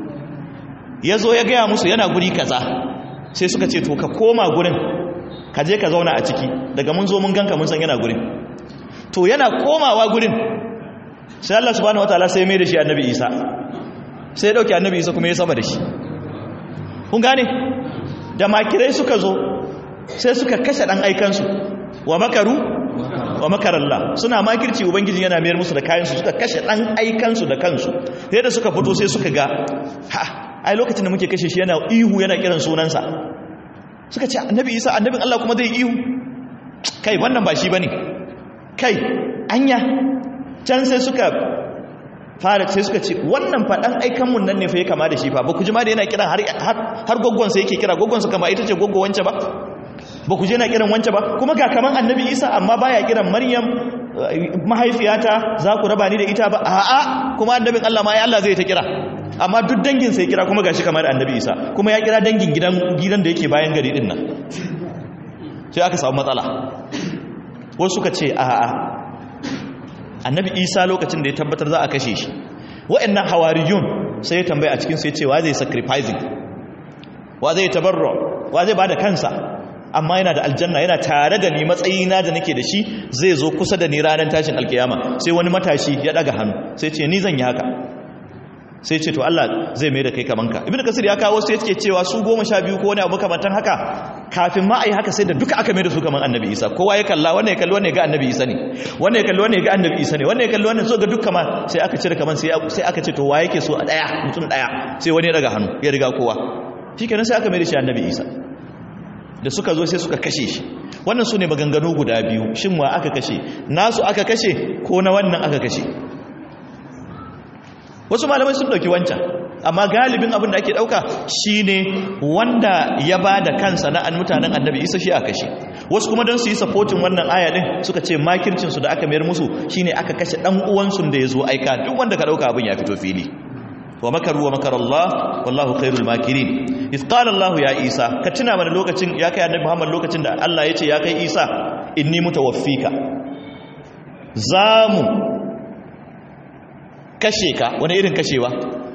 ya zo ya gaya musu yana guri kaza sai suka ce to ka koma gurin ka je ka zauna a ciki daga mun zo mun ganka mun san yana gurin to yana komawa gurin sai Allah subhanahu wataala sai mai da shi annabi Isa sai ya dauki annabi Isa kuma ya sama da shi kun gane da makirai suka zo sai suka kashe dan aikansu wa makaru wa makarallah suna makirci ubangiji yana mayar musu da kayansu suka kashe dan aikansu da kansu sai da suka fito sai suka ga ha ai lokacin da muke kashe shi yana ihu yana kiran sunansa suka ce annabi isa annabin Allah kuma zai ihu kai wannan ba shi bane kai anya can sai suka fara sai suka ce wannan faɗan aikan mun nan ne fa ya kama da shi fa ba ku ji ma da yana kiran har har goggon sa yake kira goggon sa kama ita ce goggo wance ba ba ku je na kiran wance ba kuma ga kaman annabi isa amma baya kiran maryam mahaifiyata za ku raba ni da ita ba a'a kuma annabin Allah ma ya Allah zai ta kira amma duk dangin sai kira kuma gashi kamar annabi isa kuma ya kira dangin gidan gidan da yake bayan gari din nan sai aka samu matsala wasu suka ce a'a annabi isa lokacin da ya tabbatar za a kashe shi wa'annan hawariyun sai ya tambaya a cikin sai ce wa zai sacrificing wa zai tabarro wa zai bada kansa amma yana da aljanna yana tare da ni matsayina da nake da shi zai zo kusa da ni ranar tashin alkiyama sai wani matashi ya daga hannu sai ce ni zan yi haka sai ce to Allah zai mai da kai kaman ka ibnu kasir ya kawo sai yake cewa su goma sha biyu ko wani abu makamantan haka kafin ma a yi haka sai da duka aka mai da su kaman annabi isa kowa ya kalla wannan ya kalli wannan ya ga annabi isa ne wannan ya kalli wannan ya ga annabi isa ne wannan ya kalli wannan so ga duk kaman sai aka cire kaman sai aka ce to wa yake so a daya mutum daya sai wani ya daga hannu ya riga kowa shikenan sai aka mai da shi annabi isa da suka zo sai suka kashe shi wannan su ne maganganu guda biyu shin wa aka kashe nasu aka kashe ko na wannan aka kashe wasu malamai sun dauki wancan amma galibin abin da ake dauka shine wanda ya ba da kansa na an mutanen annabi isa shi aka kashe wasu kuma don su yi supporting wannan aya din suka ce makircin su da aka mayar musu shine aka kashe dan uwansu da yazo aika duk wanda ka dauka abin ya fito fili wa makaru wa makar Allah wallahu khairul makirin iz qala Allah ya Isa ka tuna mana lokacin ya kai annabi Muhammad lokacin da Allah ya ce ya kai Isa inni mutawaffika zamu kashe ka wani irin kashewa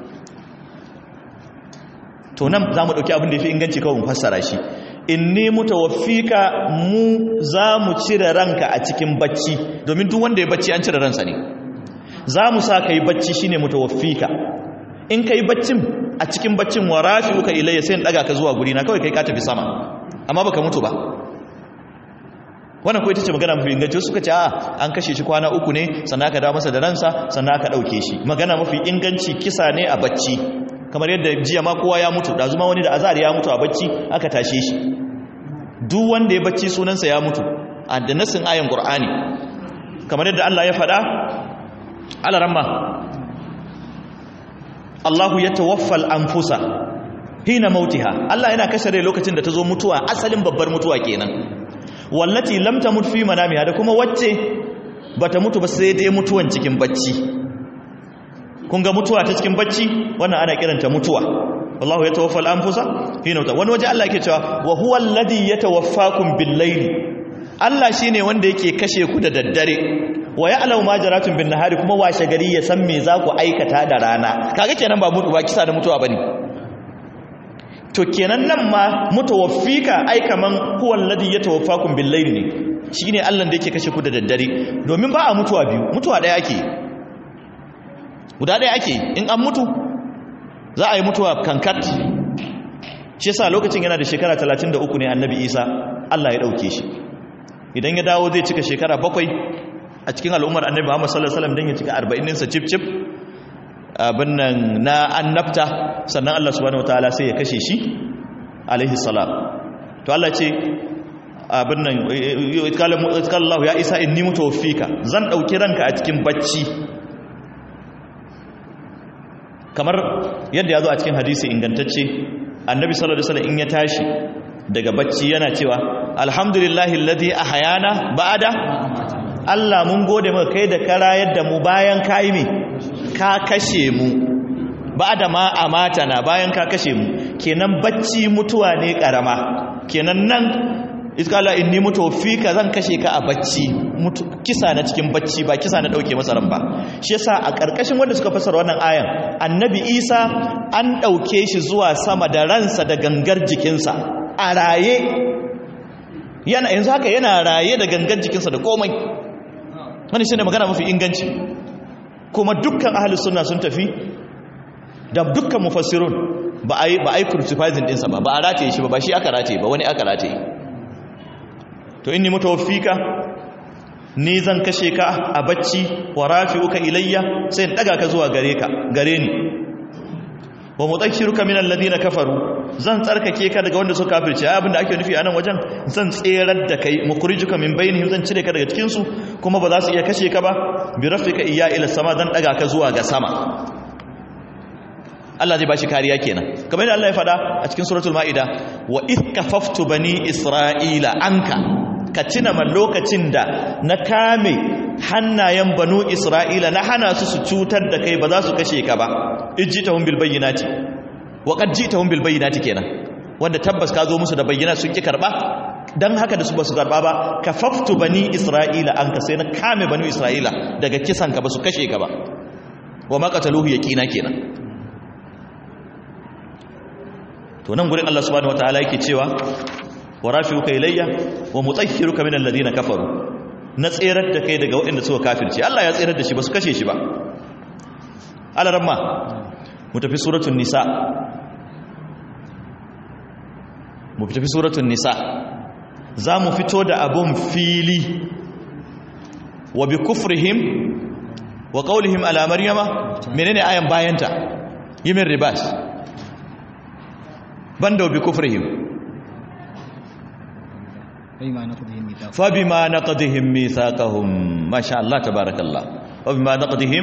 to nan zamu dauki abin da yafi inganci kawai mu fassara shi inni mutawaffika mu zamu cire ranka a cikin bacci domin duk wanda ya bacci an cire ransa ne zamu sa kai bacci shine mutawaffika in kai baccin a cikin baccin wa rafi'uka ilayya sai in daga ka zuwa guri na kawai kai ka tafi sama amma baka mutu ba wannan ko ita ce magana mafi inganci suka ce a an kashe shi kwana uku ne sannan aka dawo masa da ransa sannan aka dauke shi magana mafi inganci kisa ne a bacci kamar yadda jiya ma kowa ya mutu da zuma wani da azar ya mutu a bacci aka tashe shi duk wanda ya bacci sunansa ya mutu a da nasin ayan qur'ani kamar yadda Allah ya faɗa alaramma Allahu ya tawaffal anfusa hina mautiha Allah yana kashe rai lokacin da ta zo mutuwa asalin babbar mutuwa kenan wallati lam tamut fi manamiha da kuma wacce bata mutu ba sai dai mutuwan cikin bacci kun ga mutuwa ta cikin bacci wannan ana kiranta mutuwa wallahu ya tawaffal anfusa hina mauta wani waje Allah yake cewa wa huwa alladhi yatawaffakum bil layli Allah shine wanda yake kashe ku da daddare wa ya'lamu ma jaratun bin nahari kuma washe gari ya san me za ku aikata da rana kaga kenan ba mutu ba kisa da mutuwa bane to kenan nan ma mutawaffika ai kaman huwa alladhi yatawaffakum bil layli ne shine Allah da yake kashe ku da daddare domin ba a mutuwa biyu mutuwa daya ake guda daya ake in an mutu za a yi mutuwa kankat shi yasa lokacin yana da shekara 33 ne annabi Isa Allah ya dauke shi idan ya dawo zai cika shekara bakwai a cikin al'ummar annabi Muhammad sallallahu alaihi wasallam dan ya cika 40 ɗinsa cip cip abin nan na annabta sannan Allah subhanahu wataala sai ya kashe shi alaihi salam to Allah ce abin nan Allah ya isa inni mutawaffika zan dauki ranka a cikin bacci kamar yadda ya zo a cikin hadisi ingantacce annabi sallallahu alaihi wasallam in ya tashi daga bacci yana cewa alhamdulillahi alladhi ahyana ba'da Allah mun gode maka kai da kara yadda mu bayan kai me ka kashe mu ba'da ma amatana bayan ka kashe mu kenan bacci mutuwa ne karama kenan nan iskala inni mutawaffika zan kashe ka a bacci kisa na cikin bacci ba kisa na dauke masa ran ba shi yasa a karkashin wanda suka fasara wannan ayan annabi Isa an dauke shi zuwa sama da ransa da gangar jikinsa a raye yana yanzu haka yana raye da gangar jikinsa da komai wani shine magana mafi inganci kuma dukkan ahlus sunna sun tafi da dukkan mufassirun ba ai ba ai crucifying dinsa ba ba a rataye shi ba ba shi aka rataye ba wani aka rataye to inni mutawaffika ni zan kashe ka a bacci wa rafi'uka ilayya sai in daga ka zuwa gare ka gare ni wa mudakkiruka min alladhina kafaru zan tsarkake ka daga wanda suka kafirce ai abinda ake nufi a nan wajen zan tserar da kai mukhrijuka min bainihim zan cire ka daga cikin su kuma ba za su iya kashe ka ba bi rafika iya ila sama zan daga ka zuwa ga sama Allah zai bashi kariya kenan kamar yadda Allah ya faɗa a cikin suratul maida wa id kafaftu bani isra'ila anka ka tuna man lokacin da na kame hannayen banu isra'ila na hana su su cutar da kai ba za su kashe ka ba ijjitahum bil bayyinati wa qad jitahum bil bayyinati kenan wanda tabbas ka zo musu da bayyana sun ki karba dan haka da su ba su karba ba kafaftu bani isra'ila anka sai na kame banu isra'ila daga kisan ka ba su kashe ka ba wa ma qataluhu yaqina kenan to nan gurin Allah subhanahu wataala yake cewa wa rafi'uka ilayya wa mutahhiruka min alladhina kafaru na tserar da kai daga waɗanda suka kafirce Allah ya tserar da shi ba su kashe shi ba alaramma mu tafi suratul nisa mu tafi suratul nisa za mu fito da abun fili wa bi kufrihim wa qawlihim ala maryama menene ayan bayanta yimin ribas banda bi kufrihim فبما نقضهم ميثاقهم ما شاء الله تبارك الله وبما نقضهم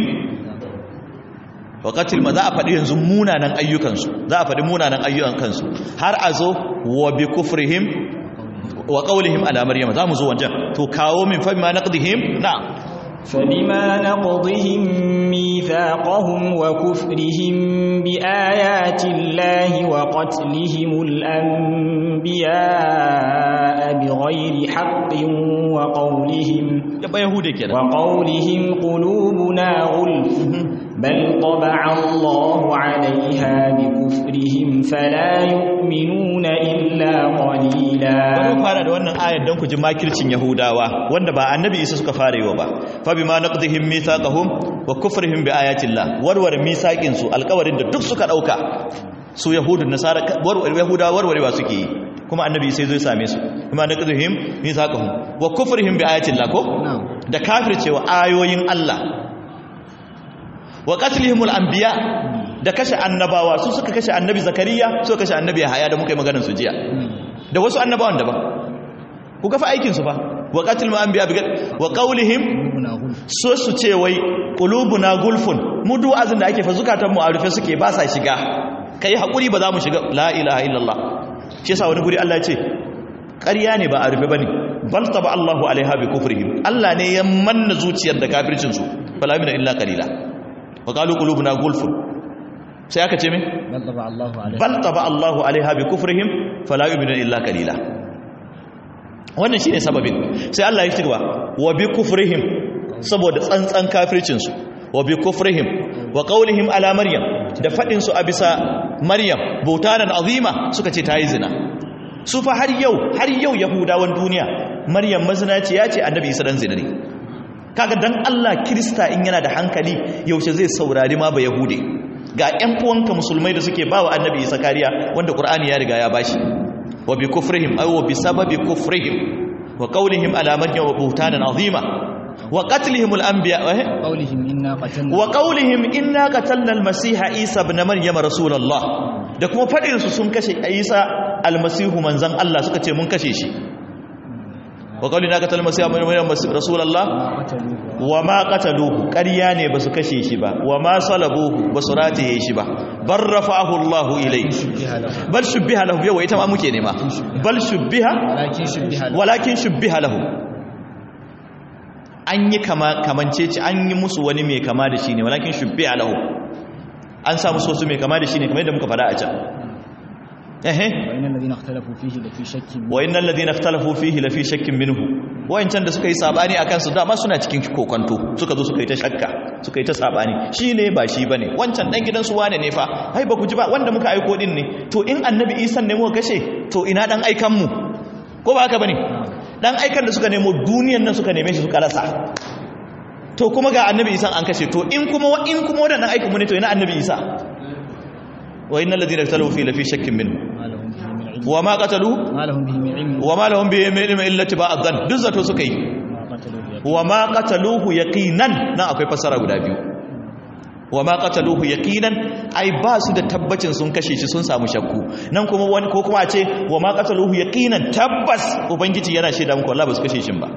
وقتل ما za a faɗi yanzu munanan ayyukansu za a faɗi munanan ayyukansu har a zo wa bi kufrihim wa qawlihim ala maryam za mu zo wancan to kawo min fa bima naqdihim na فبما نقضهم ميثاقهم وكفرهم بآيات الله وقتلهم الأنبياء بغير حق وقولهم yaba yahude kenan وقولهم قلوبنا غلف بل طبع الله عليها بكفرهم فلا يؤمنون إلا قليلا bari fara da wannan ayar don ku ji makircin yahudawa wanda ba annabi isa suka fara yiwa ba fa bima naqdihim mithaqahum wa kufrihim bi ayatillah warware mithaqin su alƙawarin da duk suka dauka su yahudun nasara warware yahudawa warwarewa suke yi kuma annabi sai zai same su bima naqdihim mithaqahum wa kufrihim bi ayatillah ko da kafircewa ayoyin Allah wa qatlihimul anbiya da kashe annabawa su suka kashe annabi zakariya suka kashe annabi yahaya da muka yi maganar su jiya da wasu annabawan daban ku ga fa aikin su fa wa qatlul anbiya bi wa qawlihim so su ce wai qulubuna gulfun mu du'azin da ake fa zukatan mu a rufe suke ba sa shiga kai hakuri ba za mu shiga la ilaha illallah shi yasa wani guri Allah ya ce ƙarya ne ba a rufe bane bal taba Allahu alaiha bi kufrihim Allah ne ya manna zuciyar da kafircin su fala min illa qalila wa qalu qulubuna gulfun sai aka ce me bal taba Allahu alaiha bi kufrihim fala yu'minu illa qalila wannan shine sababin sai Allah ya ci gaba wa bi kufrihim saboda tsantsan kafircin su wa bi kufrihim wa qawlihim ala maryam da fadin su a bisa maryam bautanan azima suka ce tayi zina su fa har yau har yau yahudawan duniya maryam mazinaci ya ce annabi isa dan zina ne kaga dan Allah kirista in yana da hankali yaushe zai saurari ma ba yahude ga ƴan uwanka musulmai da suke bawa annabi isa kariya wanda qur'ani ya riga ya bashi wa bi kufrihim ay wa bi sababi kufrihim wa qawlihim ala maryam buhtanan azima wa qatlihim al-anbiya قولهم إنا قتلنا wa qawlihim inna qatalna al-masiha isa ibn maryam rasulullah da kuma fadin su sun kashe isa al-masihu manzon Allah suka ce mun kashe shi wa qawlina qatalna al-masiha ibn maryam rasulullah ما قتلوه wa ma qataluhu ƙarya ne basu kashe shi ba wa ma salabuhu basu rataye shi ba bar rafa'ahu Allahu ilayhi شبه له bal shubbiha lahu yawa ita ma muke nema bal shubbiha ولكن شبه له walakin shubbiha lahu an yi kama kamanceci an yi musu wani mai kama da shi ne walakin shubbiha lahu an sa musu wasu mai kama da shi ne kamar yadda muka faɗa a can ehe وإن الذين اختلفوا فيه لفي شك منه. wa innal ladina ikhtalafu fihi lafi shakkin minhu wayancan da suka yi sabani akan su dama suna cikin kokonto suka zo suka yi ta shakka suka yi ta sabani shine ba shi bane wancan dan gidan su wane ne fa ai ba ku ji ba wanda muka aiko din ne to in annabi Isa ne muka kashe to ina dan aikan mu ko ba haka bane dan aikan da suka nemo duniyan nan suka neme shi suka rasa to kuma ga annabi Isa an kashe to in kuma in kuma wadannan aikan mu ne to ina annabi Isa wa innal ladina ikhtalafu fihi lafi shakkin minhu ما لهم به من علم wa ma qataluhu ما لهم به من علم wa ma lahum bihi min ilmin illa tibaa dhann duk zato suka yi ما قتلوه يقين. wa ma qataluhu yaqinan nan akwai fasara guda biyu wa ma qataluhu yaqinan ai ba su da tabbacin sun kashe shi sun samu shakku nan kuma wani ko kuma a ce wa ma qataluhu yaqinan tabbas ubangiji yana shaida muku wallahi ba su kashe shi ba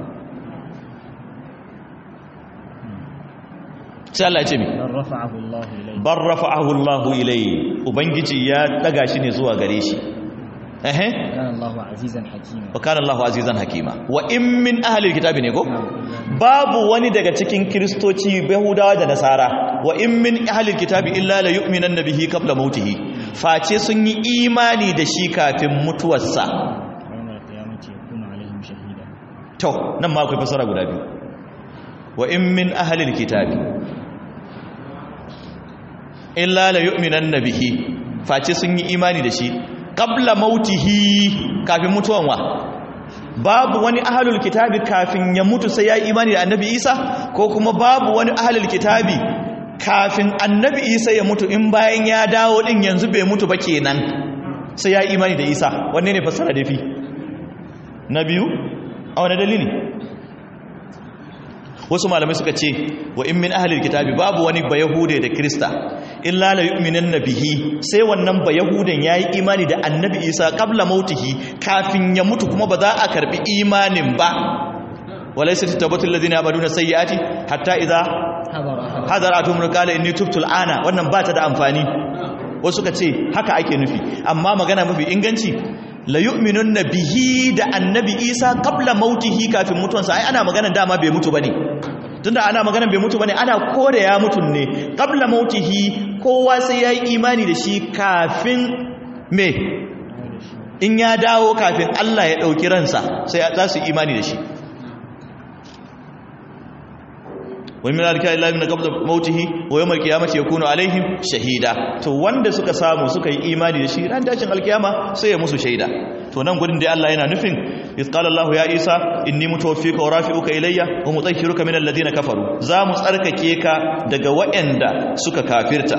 sai Allah ya ce mi بل رفعه الله إليه bar rafa'ahu Allahu ilayhi ubangiji ya daga shi ne zuwa gare shi ehe كان الله عزيزا حكيما wa kana Allahu azizan hakima wa in min ahli alkitabi ne ko babu wani daga cikin kristoci yahudawa da nasara wa in min ahli alkitabi illa la yu'minanna bihi qabla mautihi face sun yi imani da shi kafin mutuwarsa ويوم القيامة يكون عليهم شهيدا to nan ma akwai fasara guda biyu wa in min ahli alkitabi illa la yu'minanna bihi face sun yi imani da shi qabla mautihi kafin mutuwan wa babu wani ahlul kitabi kafin ya mutu sai ya yi imani da annabi Isa ko kuma babu wani ahlul kitabi kafin annabi Isa ya mutu in bayan ya dawo din yanzu bai mutu ba kenan sai ya yi imani da Isa wanne ne fasara da fi na biyu a wani dalili wasu malamai suka ce wa in min ahlil kitabi babu wani bayahude da krista illa la yu'minanna bihi sai wannan bayahudan yayi imani da annabi isa qabla mautihi kafin ya mutu kuma ba za a karbi imanin ba walaysa tatabatul ladina yabaduna sayyiati hatta idza حضر أحد hadaratuhum qala inni tubtu al'ana wannan ba ta da amfani wasu suka ce haka ake nufi amma magana mafi inganci la yu'minunna bihi da annabi isa qabla mautihi kafin mutuwansa ai ana magana dama bai mutu bane tunda ana magana bai mutu bane ana kore ya mutun ne qabla mautihi kowa sai yayi imani da shi kafin me in ya dawo kafin Allah ya dauki ransa sai za su imani da shi wa min alika illa min qabla mautihi wa yawm alqiyamati yakunu alaihim shahida to wanda suka samu suka yi imani da shi ran tashin alkiyama sai ya musu shaida to nan gurin dai Allah yana nufin iz qala Allah ya Isa inni mutawaffika wa rafi'uka ilayya wa mutahhiruka min alladhina kafaru za mu tsarkake ka daga waɗanda suka kafirta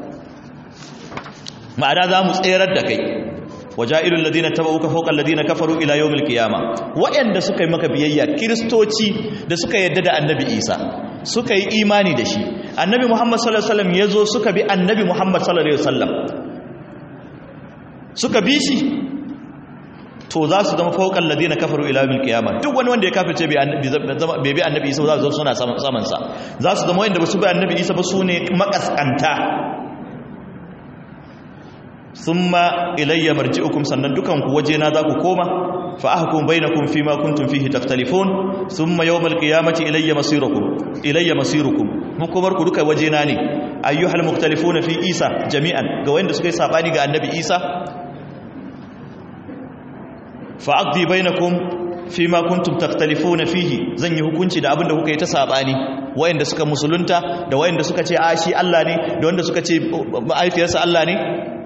ma'ana za mu tserar da kai waja'ilul ladina tabauka fawqa alladina kafaru ila yawmil qiyama waɗanda suka yi maka biyayya kristoci da suka yadda da annabi Isa suka yi imani da shi annabi Muhammad sallallahu alaihi wasallam yazo suka bi annabi Muhammad sallallahu alaihi wasallam suka bi shi to za su zama fawqal ladina kafaru ila yawmil qiyama duk wani wanda ya kafirce bai annabi bai bi annabi Isa za su zama suna saman sa za su zama wanda ba su bi annabi Isa ba su ne makaskanta thumma ilayya marji'ukum sannan dukan ku waje na za ku koma fa ahkum bainakum fima kuntum fihi takhtalifun thumma yawmal qiyamati ilayya masirukum ilayya masirukum hukumar ku duka waje na ne ayyuhal mukhtalifuna fi isa jami'an ga wanda suka yi sabani ga annabi isa fa aqdi bainakum fima kuntum takhtalifuna fihi zan yi hukunci da abinda kuka yi ta sabani wayanda suka musulunta da wayanda suka ce a shi Allah ne da wanda suka ce ma'aifiyarsa Allah ne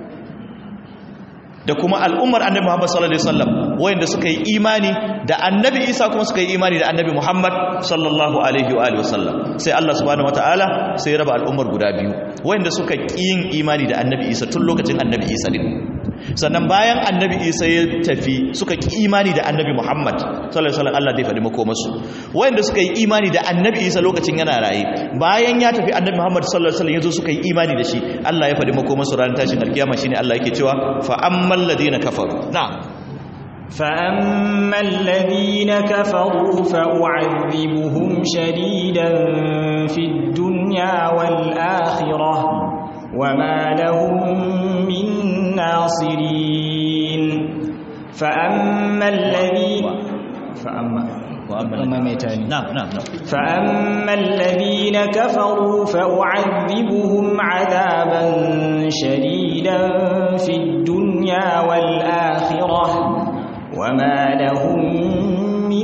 da kuma al'ummar annabi Muhammad sallallahu alaihi wasallam wayanda suka yi imani da annabi Isa kuma suka yi imani da annabi Muhammad sallallahu alaihi wa alihi wasallam sai Allah subhanahu wataala sai ya raba al'ummar guda biyu wayanda suka yin imani da annabi Isa tun lokacin annabi Isa din sannan bayan annabi isa ya tafi suka ki imani da annabi muhammad sallallahu alaihi wasallam Allah zai faɗi makomarsu wanda suka yi imani da annabi isa lokacin yana raye bayan ya tafi annabi muhammad sallallahu alaihi wasallam yazo suka yi imani da shi Allah ya faɗi makomarsu ranar tashin alkiyama shine Allah yake cewa fa ammal ladina kafaru na'am فأما الذين كفروا فأعذبهم شديدا في الدنيا والآخرة وما لهم من ناصرين فأما الذين فأما وأما ميتان نعم نعم نعم فأما الذين كفروا فأعذبهم عذابا شديدا في الدنيا والآخرة وما لهم من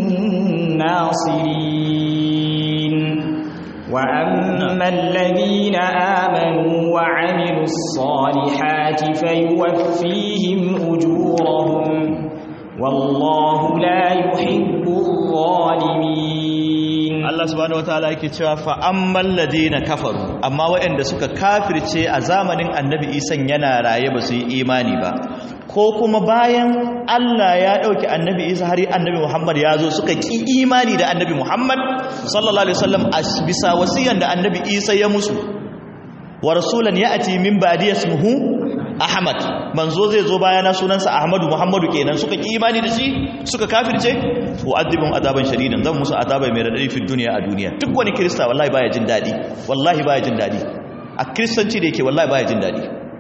ناصرين وأما الذين آمنوا وعملوا الصالحات فيوفيهم أجورهم والله لا يحب الظالمين Allah subhanahu wataala yake cewa fa ammal ladina kafaru amma waɗanda suka kafirce a zamanin annabi Isa yana raye ba su yi imani ba ko kuma bayan Allah ya dauki annabi Isa har annabi Muhammad ya zo suka ki imani da annabi Muhammad sallallahu alaihi wasallam a bisa wasiyan da annabi Isa ya musu wa rasulan ya'ti min ba'di ismuhu Ahmad manzo zai zo bayana sunansa Ahmadu Muhammadu kenan suka ki imani da shi suka kafirce wa adibun azaban shadidan zan musu azaba mai radadi fi duniya a duniya duk wani kirista wallahi baya jin dadi wallahi baya jin dadi a kristanci da yake wallahi baya jin dadi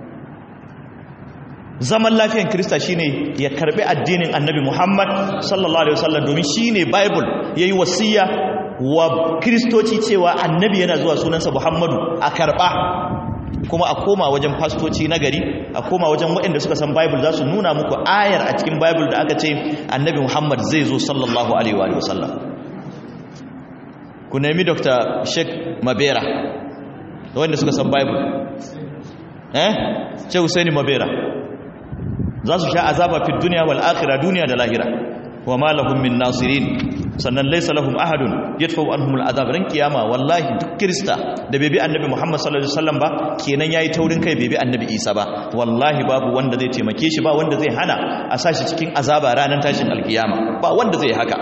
zaman lafiyan kirista shine ya karbi addinin annabi Muhammad sallallahu alaihi wasallam domin shine bible yayi wasiya wa kristoci cewa annabi yana zuwa sunansa Muhammadu a karba kuma a koma wajen fastoci na gari a koma wajen waɗanda suka san bible za su nuna muku ayar a cikin bible da aka ce annabi muhammad zai zo sallallahu alaihi wa sallam ku nemi dr sheikh mabera da wanda suka san bible eh ce husaini mabera za su sha azaba fi duniya wal akhirah duniya da lahira wa ma lahum min nasirin sannan laysa lahum ahadun yadfa'u anhum al'azab ran kiyama wallahi duk krista da bebi annabi Muhammad sallallahu alaihi wasallam ba kenan yayi taurin kai bebi annabi Isa ba wallahi babu wanda zai taimake shi ba wanda zai hana a sashi cikin azaba ranar tashin alkiyama ba wanda zai haka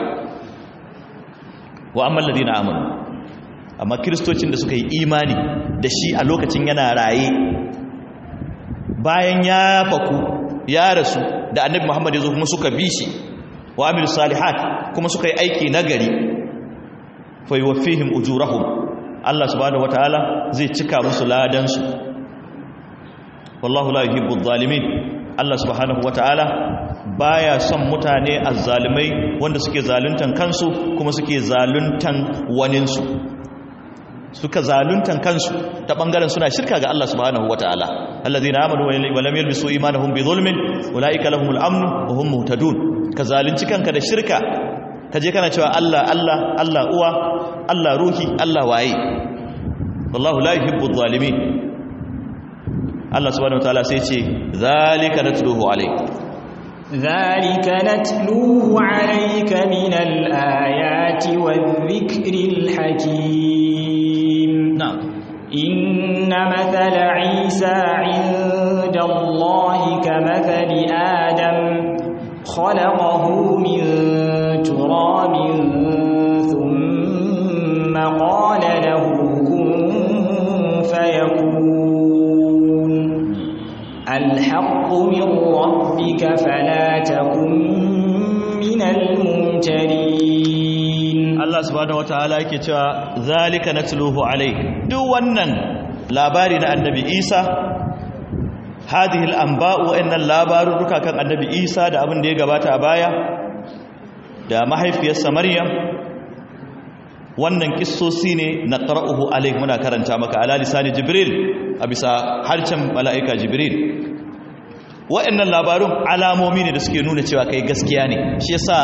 wa amma alladhina amanu amma kristocin da suka yi imani da shi a lokacin yana raye bayan ya faku ya rasu da annabi Muhammad ya zo kuma suka bi shi wa amilu salihat kuma suka yi aiki nagari fa yuwaffihim ujurahum Allah subhanahu wataala zai cika musu ladan su wallahu la yuhibbu adh-dhalimin Allah subhanahu wataala baya son mutane azzalimai wanda suke zaluntan kansu kuma suke zaluntan waninsu suka zaluntan kansu ta bangaren suna shirka ga Allah subhanahu wataala alladhina amanu wa lam yalbisu imanahum bi zulmin ulaika lahumul amnu wa hum muhtadun ka zalunci kanka da shirka ka je kana cewa Allah Allah Allah uwa Allah ruhi Allah waye wallahu la yuhibbu adh-dhalimin Allah subhanahu wataala sai ce zalika natluhu alayk ذلك نتلوه عليك من الآيات والذكر الحكيم نعم إن مثل عيسى عند الله كمثل آدم خلقه من تراب ثم قال له كن فيكون الحق من ربك فلا تكن من الممترين Allah subhanahu wataala yake cewa zalika natluhu alayk duk wannan labari na annabi Isa hadhihi al-anba'u innal labaruka kan annabi Isa da abin da ya gabata a baya da mahaifiyarsa Maryam wannan kissosi ne na qara'uhu alayk muna karanta maka ala lisani Jibril a bisa harcen mala'ika Jibril wa'annan labarun alamomi ne da suke nuna cewa kai gaskiya ne shi yasa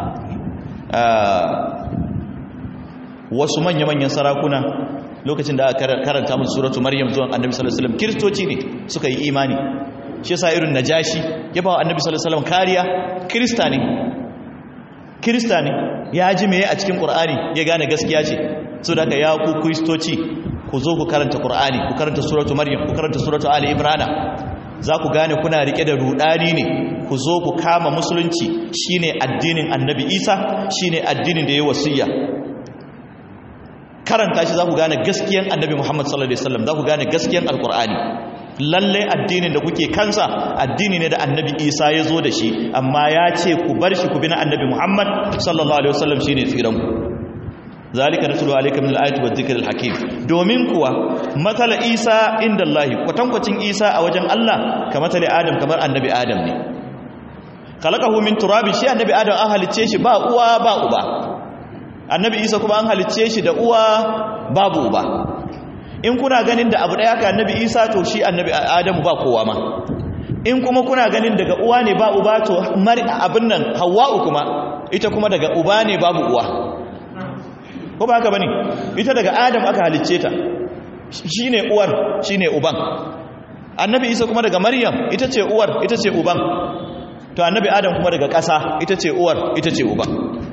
wasu manya-manyan sarakuna lokacin da aka karanta musu suratu maryam zuwan annabi sallallahu alaihi wasallam kiristoci ne suka yi imani shi yasa irin najashi ya ba annabi sallallahu alaihi wasallam kariya kirista ne kirista ne ya ji meye a cikin qur'ani ya gane gaskiya ce so da ka ya ku kristoci ku zo ku karanta qur'ani ku karanta suratu maryam ku karanta suratu ali imran za ku gane kuna rike da rudani ne ku zo ku kama musulunci shine addinin annabi isa shine addinin da ya wasiya karanta shi za ku gane gaskiyan annabi muhammad sallallahu alaihi wasallam za ku gane gaskiyan alkur'ani lalle addinin da kuke kansa addini ne da annabi isa ya zo da shi amma ya ce ku bar shi ku bi na annabi muhammad sallallahu alaihi wasallam shine tsiranku zalika nasulu alayka min al-ayati wa dhikril hakim domin kuwa matala isa inda Allah kwatankwacin isa a wajen Allah ka matali adam kamar annabi adam ne khalaqahu min turabin shi annabi adam an halicce shi ba uwa ba uba annabi isa kuma an halicce shi da uwa babu uba in kuna ganin da abu daya ka annabi isa to shi annabi adamu ba kowa ma in kuma kuna ganin daga uwa ne ba uba to abin nan hawwa'u kuma ita kuma daga uba ne babu uwa ko ba haka bane ita daga adam aka halicce ta shine uwar shine uban annabi isa kuma daga maryam ita ce uwar ita ce uban to annabi adam kuma daga ƙasa ita ce uwar ita ce uban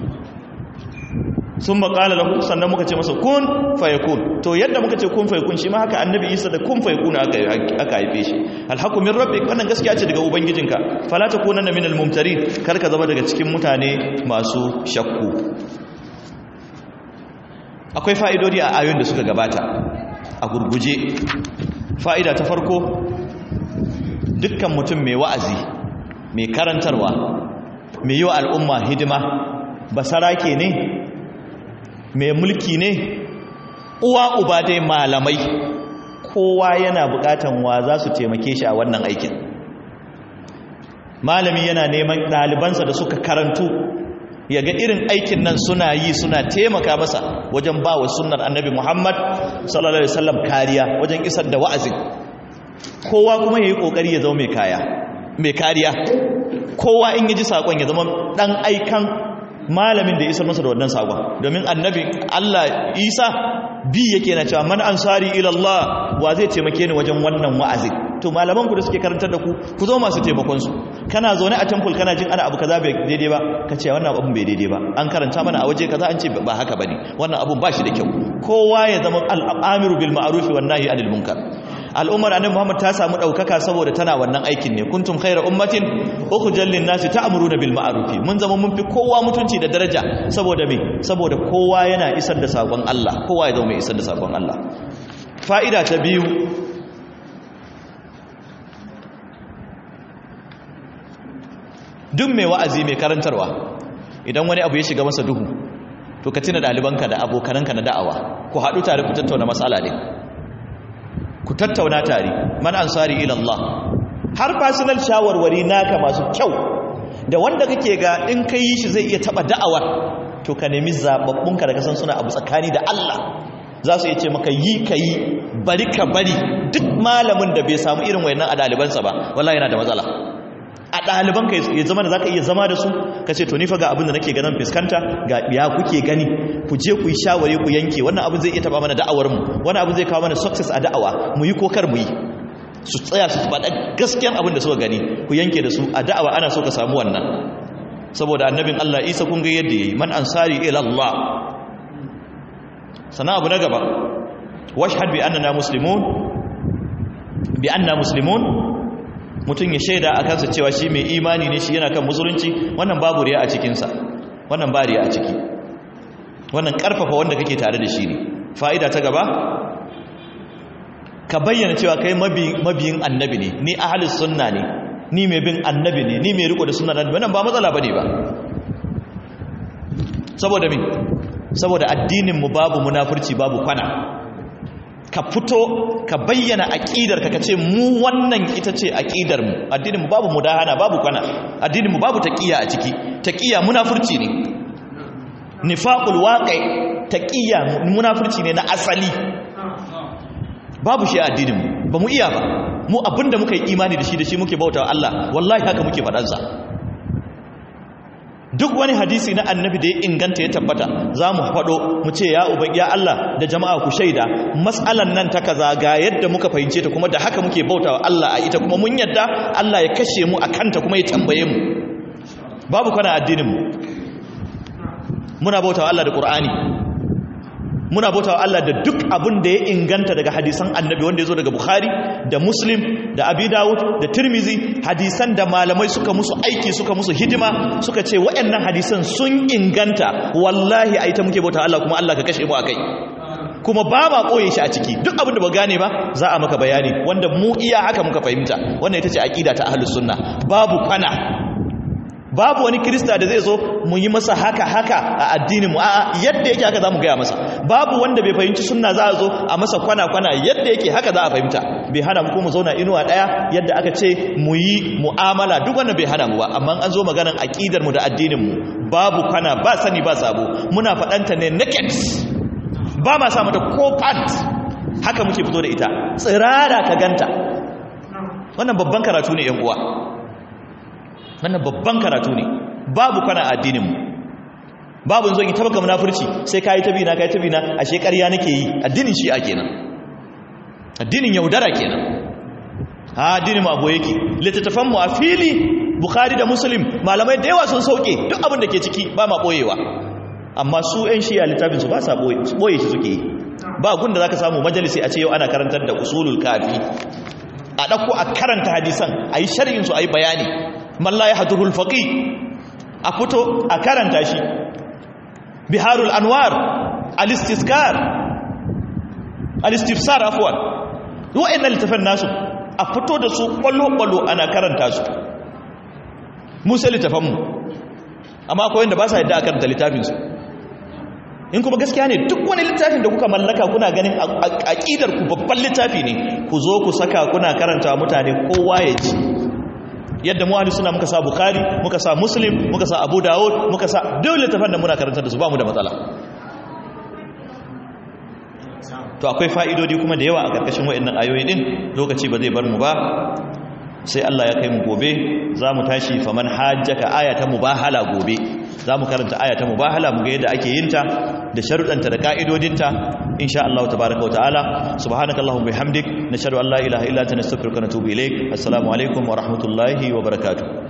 sun maƙala lahu sannan muka ce masa kun fayakun to yadda muka ce kun fayakun shi ma haka annabi isa da kun fayakun aka haife shi alhaku min rabbi wannan gaskiya ce daga ubangijinka fala takunanna minal mumtarin kar ka zama daga cikin mutane masu shakku akwai fa'idodi a ayoyin da suka gabata a gurguje fa'ida ta farko dukkan mutum mai wa'azi mai karantarwa mai yi wa al'umma hidima basarake ne mai mulki ne uwa uba dai malamai kowa yana bukatan wa za su taimake shi a wannan aikin malami yana neman ɗalibansa da suka karantu ya ga irin aikin nan suna yi suna taimaka masa wajen ba wa sunnar annabi muhammad sallallahu alaihi wasallam kariya wajen isar da wa'azin kowa kuma ya yi ƙoƙari ya zama mai kaya mai kariya kowa in yi ji saƙon ya zama ɗan aikan malamin da ya isar masa da wannan saƙon domin annabi allah isa bi yake na cewa man ansari ilallah wa zai taimake ni wajen wannan wa'azin to malaman ku da suke karantar da ku ku zo masu taimakon su kana zaune a temple kana jin ana abu kaza bai daidai ba ka ce wannan abun bai daidai ba an karanta mana a waje kaza an ce ba haka bane wannan abun ba shi da kyau kowa ya zama al'amiru bil ma'ruf wan nahi anil munkar al'ummar annabi Muhammad ta samu daukaka saboda tana wannan aikin ne kuntum khayra ummatin ukhrijal lin nasi ta'muruna bil ma'ruf mun zama mun fi kowa mutunci da daraja saboda me saboda kowa yana isar da sakon Allah kowa ya zama mai isar da sakon Allah fa'ida ta biyu duk mai wa'azi mai karantarwa idan wani abu ya shiga masa duhu to ka tuna ɗalibanka da abokananka na da'awa ku haɗu tare ku tattauna matsala ne ku tattauna tare man ansari ila Allah har personal shawarwari naka masu kyau da wanda kake ga in ka yi shi zai iya taɓa da'awar to ka nemi zaɓaɓɓunka da kasan suna abu tsakani da Allah za su iya ce maka yi ka yi bari ka bari duk malamin da bai samu irin wayannan a ɗalibansa ba wallahi yana da matsala a ɗaliban ka ya zama da za ka iya zama da su ka ce to nifa ga abin da nake ganin fuskanta ga ya kuke gani ku je ku yi shawari ku yanke wannan abin zai iya taba mana da'awarmu wannan abin zai kawo mana success a da'awa mu yi kokar mu yi su tsaya su faɗa gaskiyan abin da suka gani ku yanke da su a da'awa ana so ka samu wannan saboda annabin Allah Isa kun ga yadda yayi man ansari ila Allah sana abu na gaba washhad bi annana muslimun bi anna muslimun mutum ya shaida a kansa cewa shi mai imani ne shi yana kan musulunci wannan babu riya a cikinsa wannan ba riya a ciki wannan karfafa wanda kake tare da shi ne fa'ida ta gaba ka bayyana cewa kai mabiyin annabi ne ni ahalus sunna ne ni mai bin annabi ne ni mai riko da sunna annabi wannan ba matsala bane ba saboda me saboda addinin mu babu munafurci babu kwana ka fito ka bayyana aqidar ka kace mu wannan ita ce aqidar mu addinin mu babu mudahana babu kwana addinin mu babu taqiya a ciki taqiya munafurci ne nifaqul waqi taqiya munafurci ne na asali babu shi a addinin mu ba mu iya ba mu abinda muka yi imani da shi da shi muke bautawa Allah wallahi haka muke faɗansa duk wani hadisi na annabi da ya inganta ya tabbata za mu faɗo mu ce ya uban ya Allah da jama'a ku shaida matsalan nan ta kaza ga yadda muka fahimce ta kuma da haka muke bautawa Allah a ita kuma mun yadda Allah ya kashe mu a kanta kuma ya tambaye mu babu kana addinin mu muna bautawa Allah da Qur'ani muna bautawa Allah da duk abin da ya inganta daga hadisan annabi wanda ya zo daga Bukhari da Muslim da Abi Dawud da Tirmizi hadisan da malamai suka musu aiki suka musu hidima suka ce waɗannan hadisan sun inganta wallahi ai ta muke bautawa Allah kuma Allah ka kashe mu akai kuma ba ma koye shi a ciki duk abin da ba gane ba za a maka bayani wanda mu iya haka muka fahimta wannan ita ce aqida ta ahlus sunna babu kwana babu wani kirista da zai zo mu yi masa haka haka a addinin mu a'a yadda yake haka zamu gaya masa babu wanda bai fahimci sunna za a zo a masa kwana kwana yadda yake haka za a fahimta bai hana mu ko mu zauna inuwa daya yadda aka ce mu yi mu'amala duk wannan bai hana mu ba amma an zo maganar aqidar mu da addinin mu babu kwana ba sani ba sabo muna faɗanta ne naked ba ma sa mata ko pant haka muke fito da ita tsirara ka ganta wannan babban karatu ne yan uwa wannan babban karatu ne babu kana addininmu babu yanzu in tabaka munafurci sai kai ta bina kai ta bina ashe ƙarya nake yi addinin shi a kenan addinin yaudara kenan ha addinin mu abu yake littattafan mu a fili bukhari da muslim malamai da yawa sun sauke duk abin da ke ciki ba ma boyewa amma su ƴan shiya littafin su ba sa boye boye shi suke yi ba gunda zaka samu majalisi a ce yau ana karantar da usulul kafi a dauko a karanta hadisan ayi sharhin su ayi bayani man la yahdurul faqih a fito a karanta shi biharul anwar al-istizkar al-istifsar afwan wa'annan littafan nasu a fito da su kwallo kwallo ana karanta su musa littafan mu amma akwai wanda ba sa yadda a karanta littafin su in kuma gaskiya ne duk wani littafin da kuka mallaka kuna ganin aqidar ku babban littafi ne ku zo ku saka kuna karanta mutane kowa ya ji yadda mu suna muka sa bukhari muka sa muslim muka sa abu dawud muka sa duk littafan da muna karanta da su ba mu da matsala to akwai fa'idodi kuma da yawa a karkashin wayannan ayoyi din lokaci ba zai bar mu ba sai Allah ya kai mu gobe za mu tashi faman hajjaka aya ta mubahala gobe za mu karanta aya ta mubahala mu ga yadda ake yin ta da sharuɗanta da ka'idodinta insha Allah tabaraka wa ta'ala subhanakallahumma bihamdik nashhadu an la ilaha illa anta nastaghfiruka wa natubu ilaik assalamu alaikum wa rahmatullahi wa barakatuh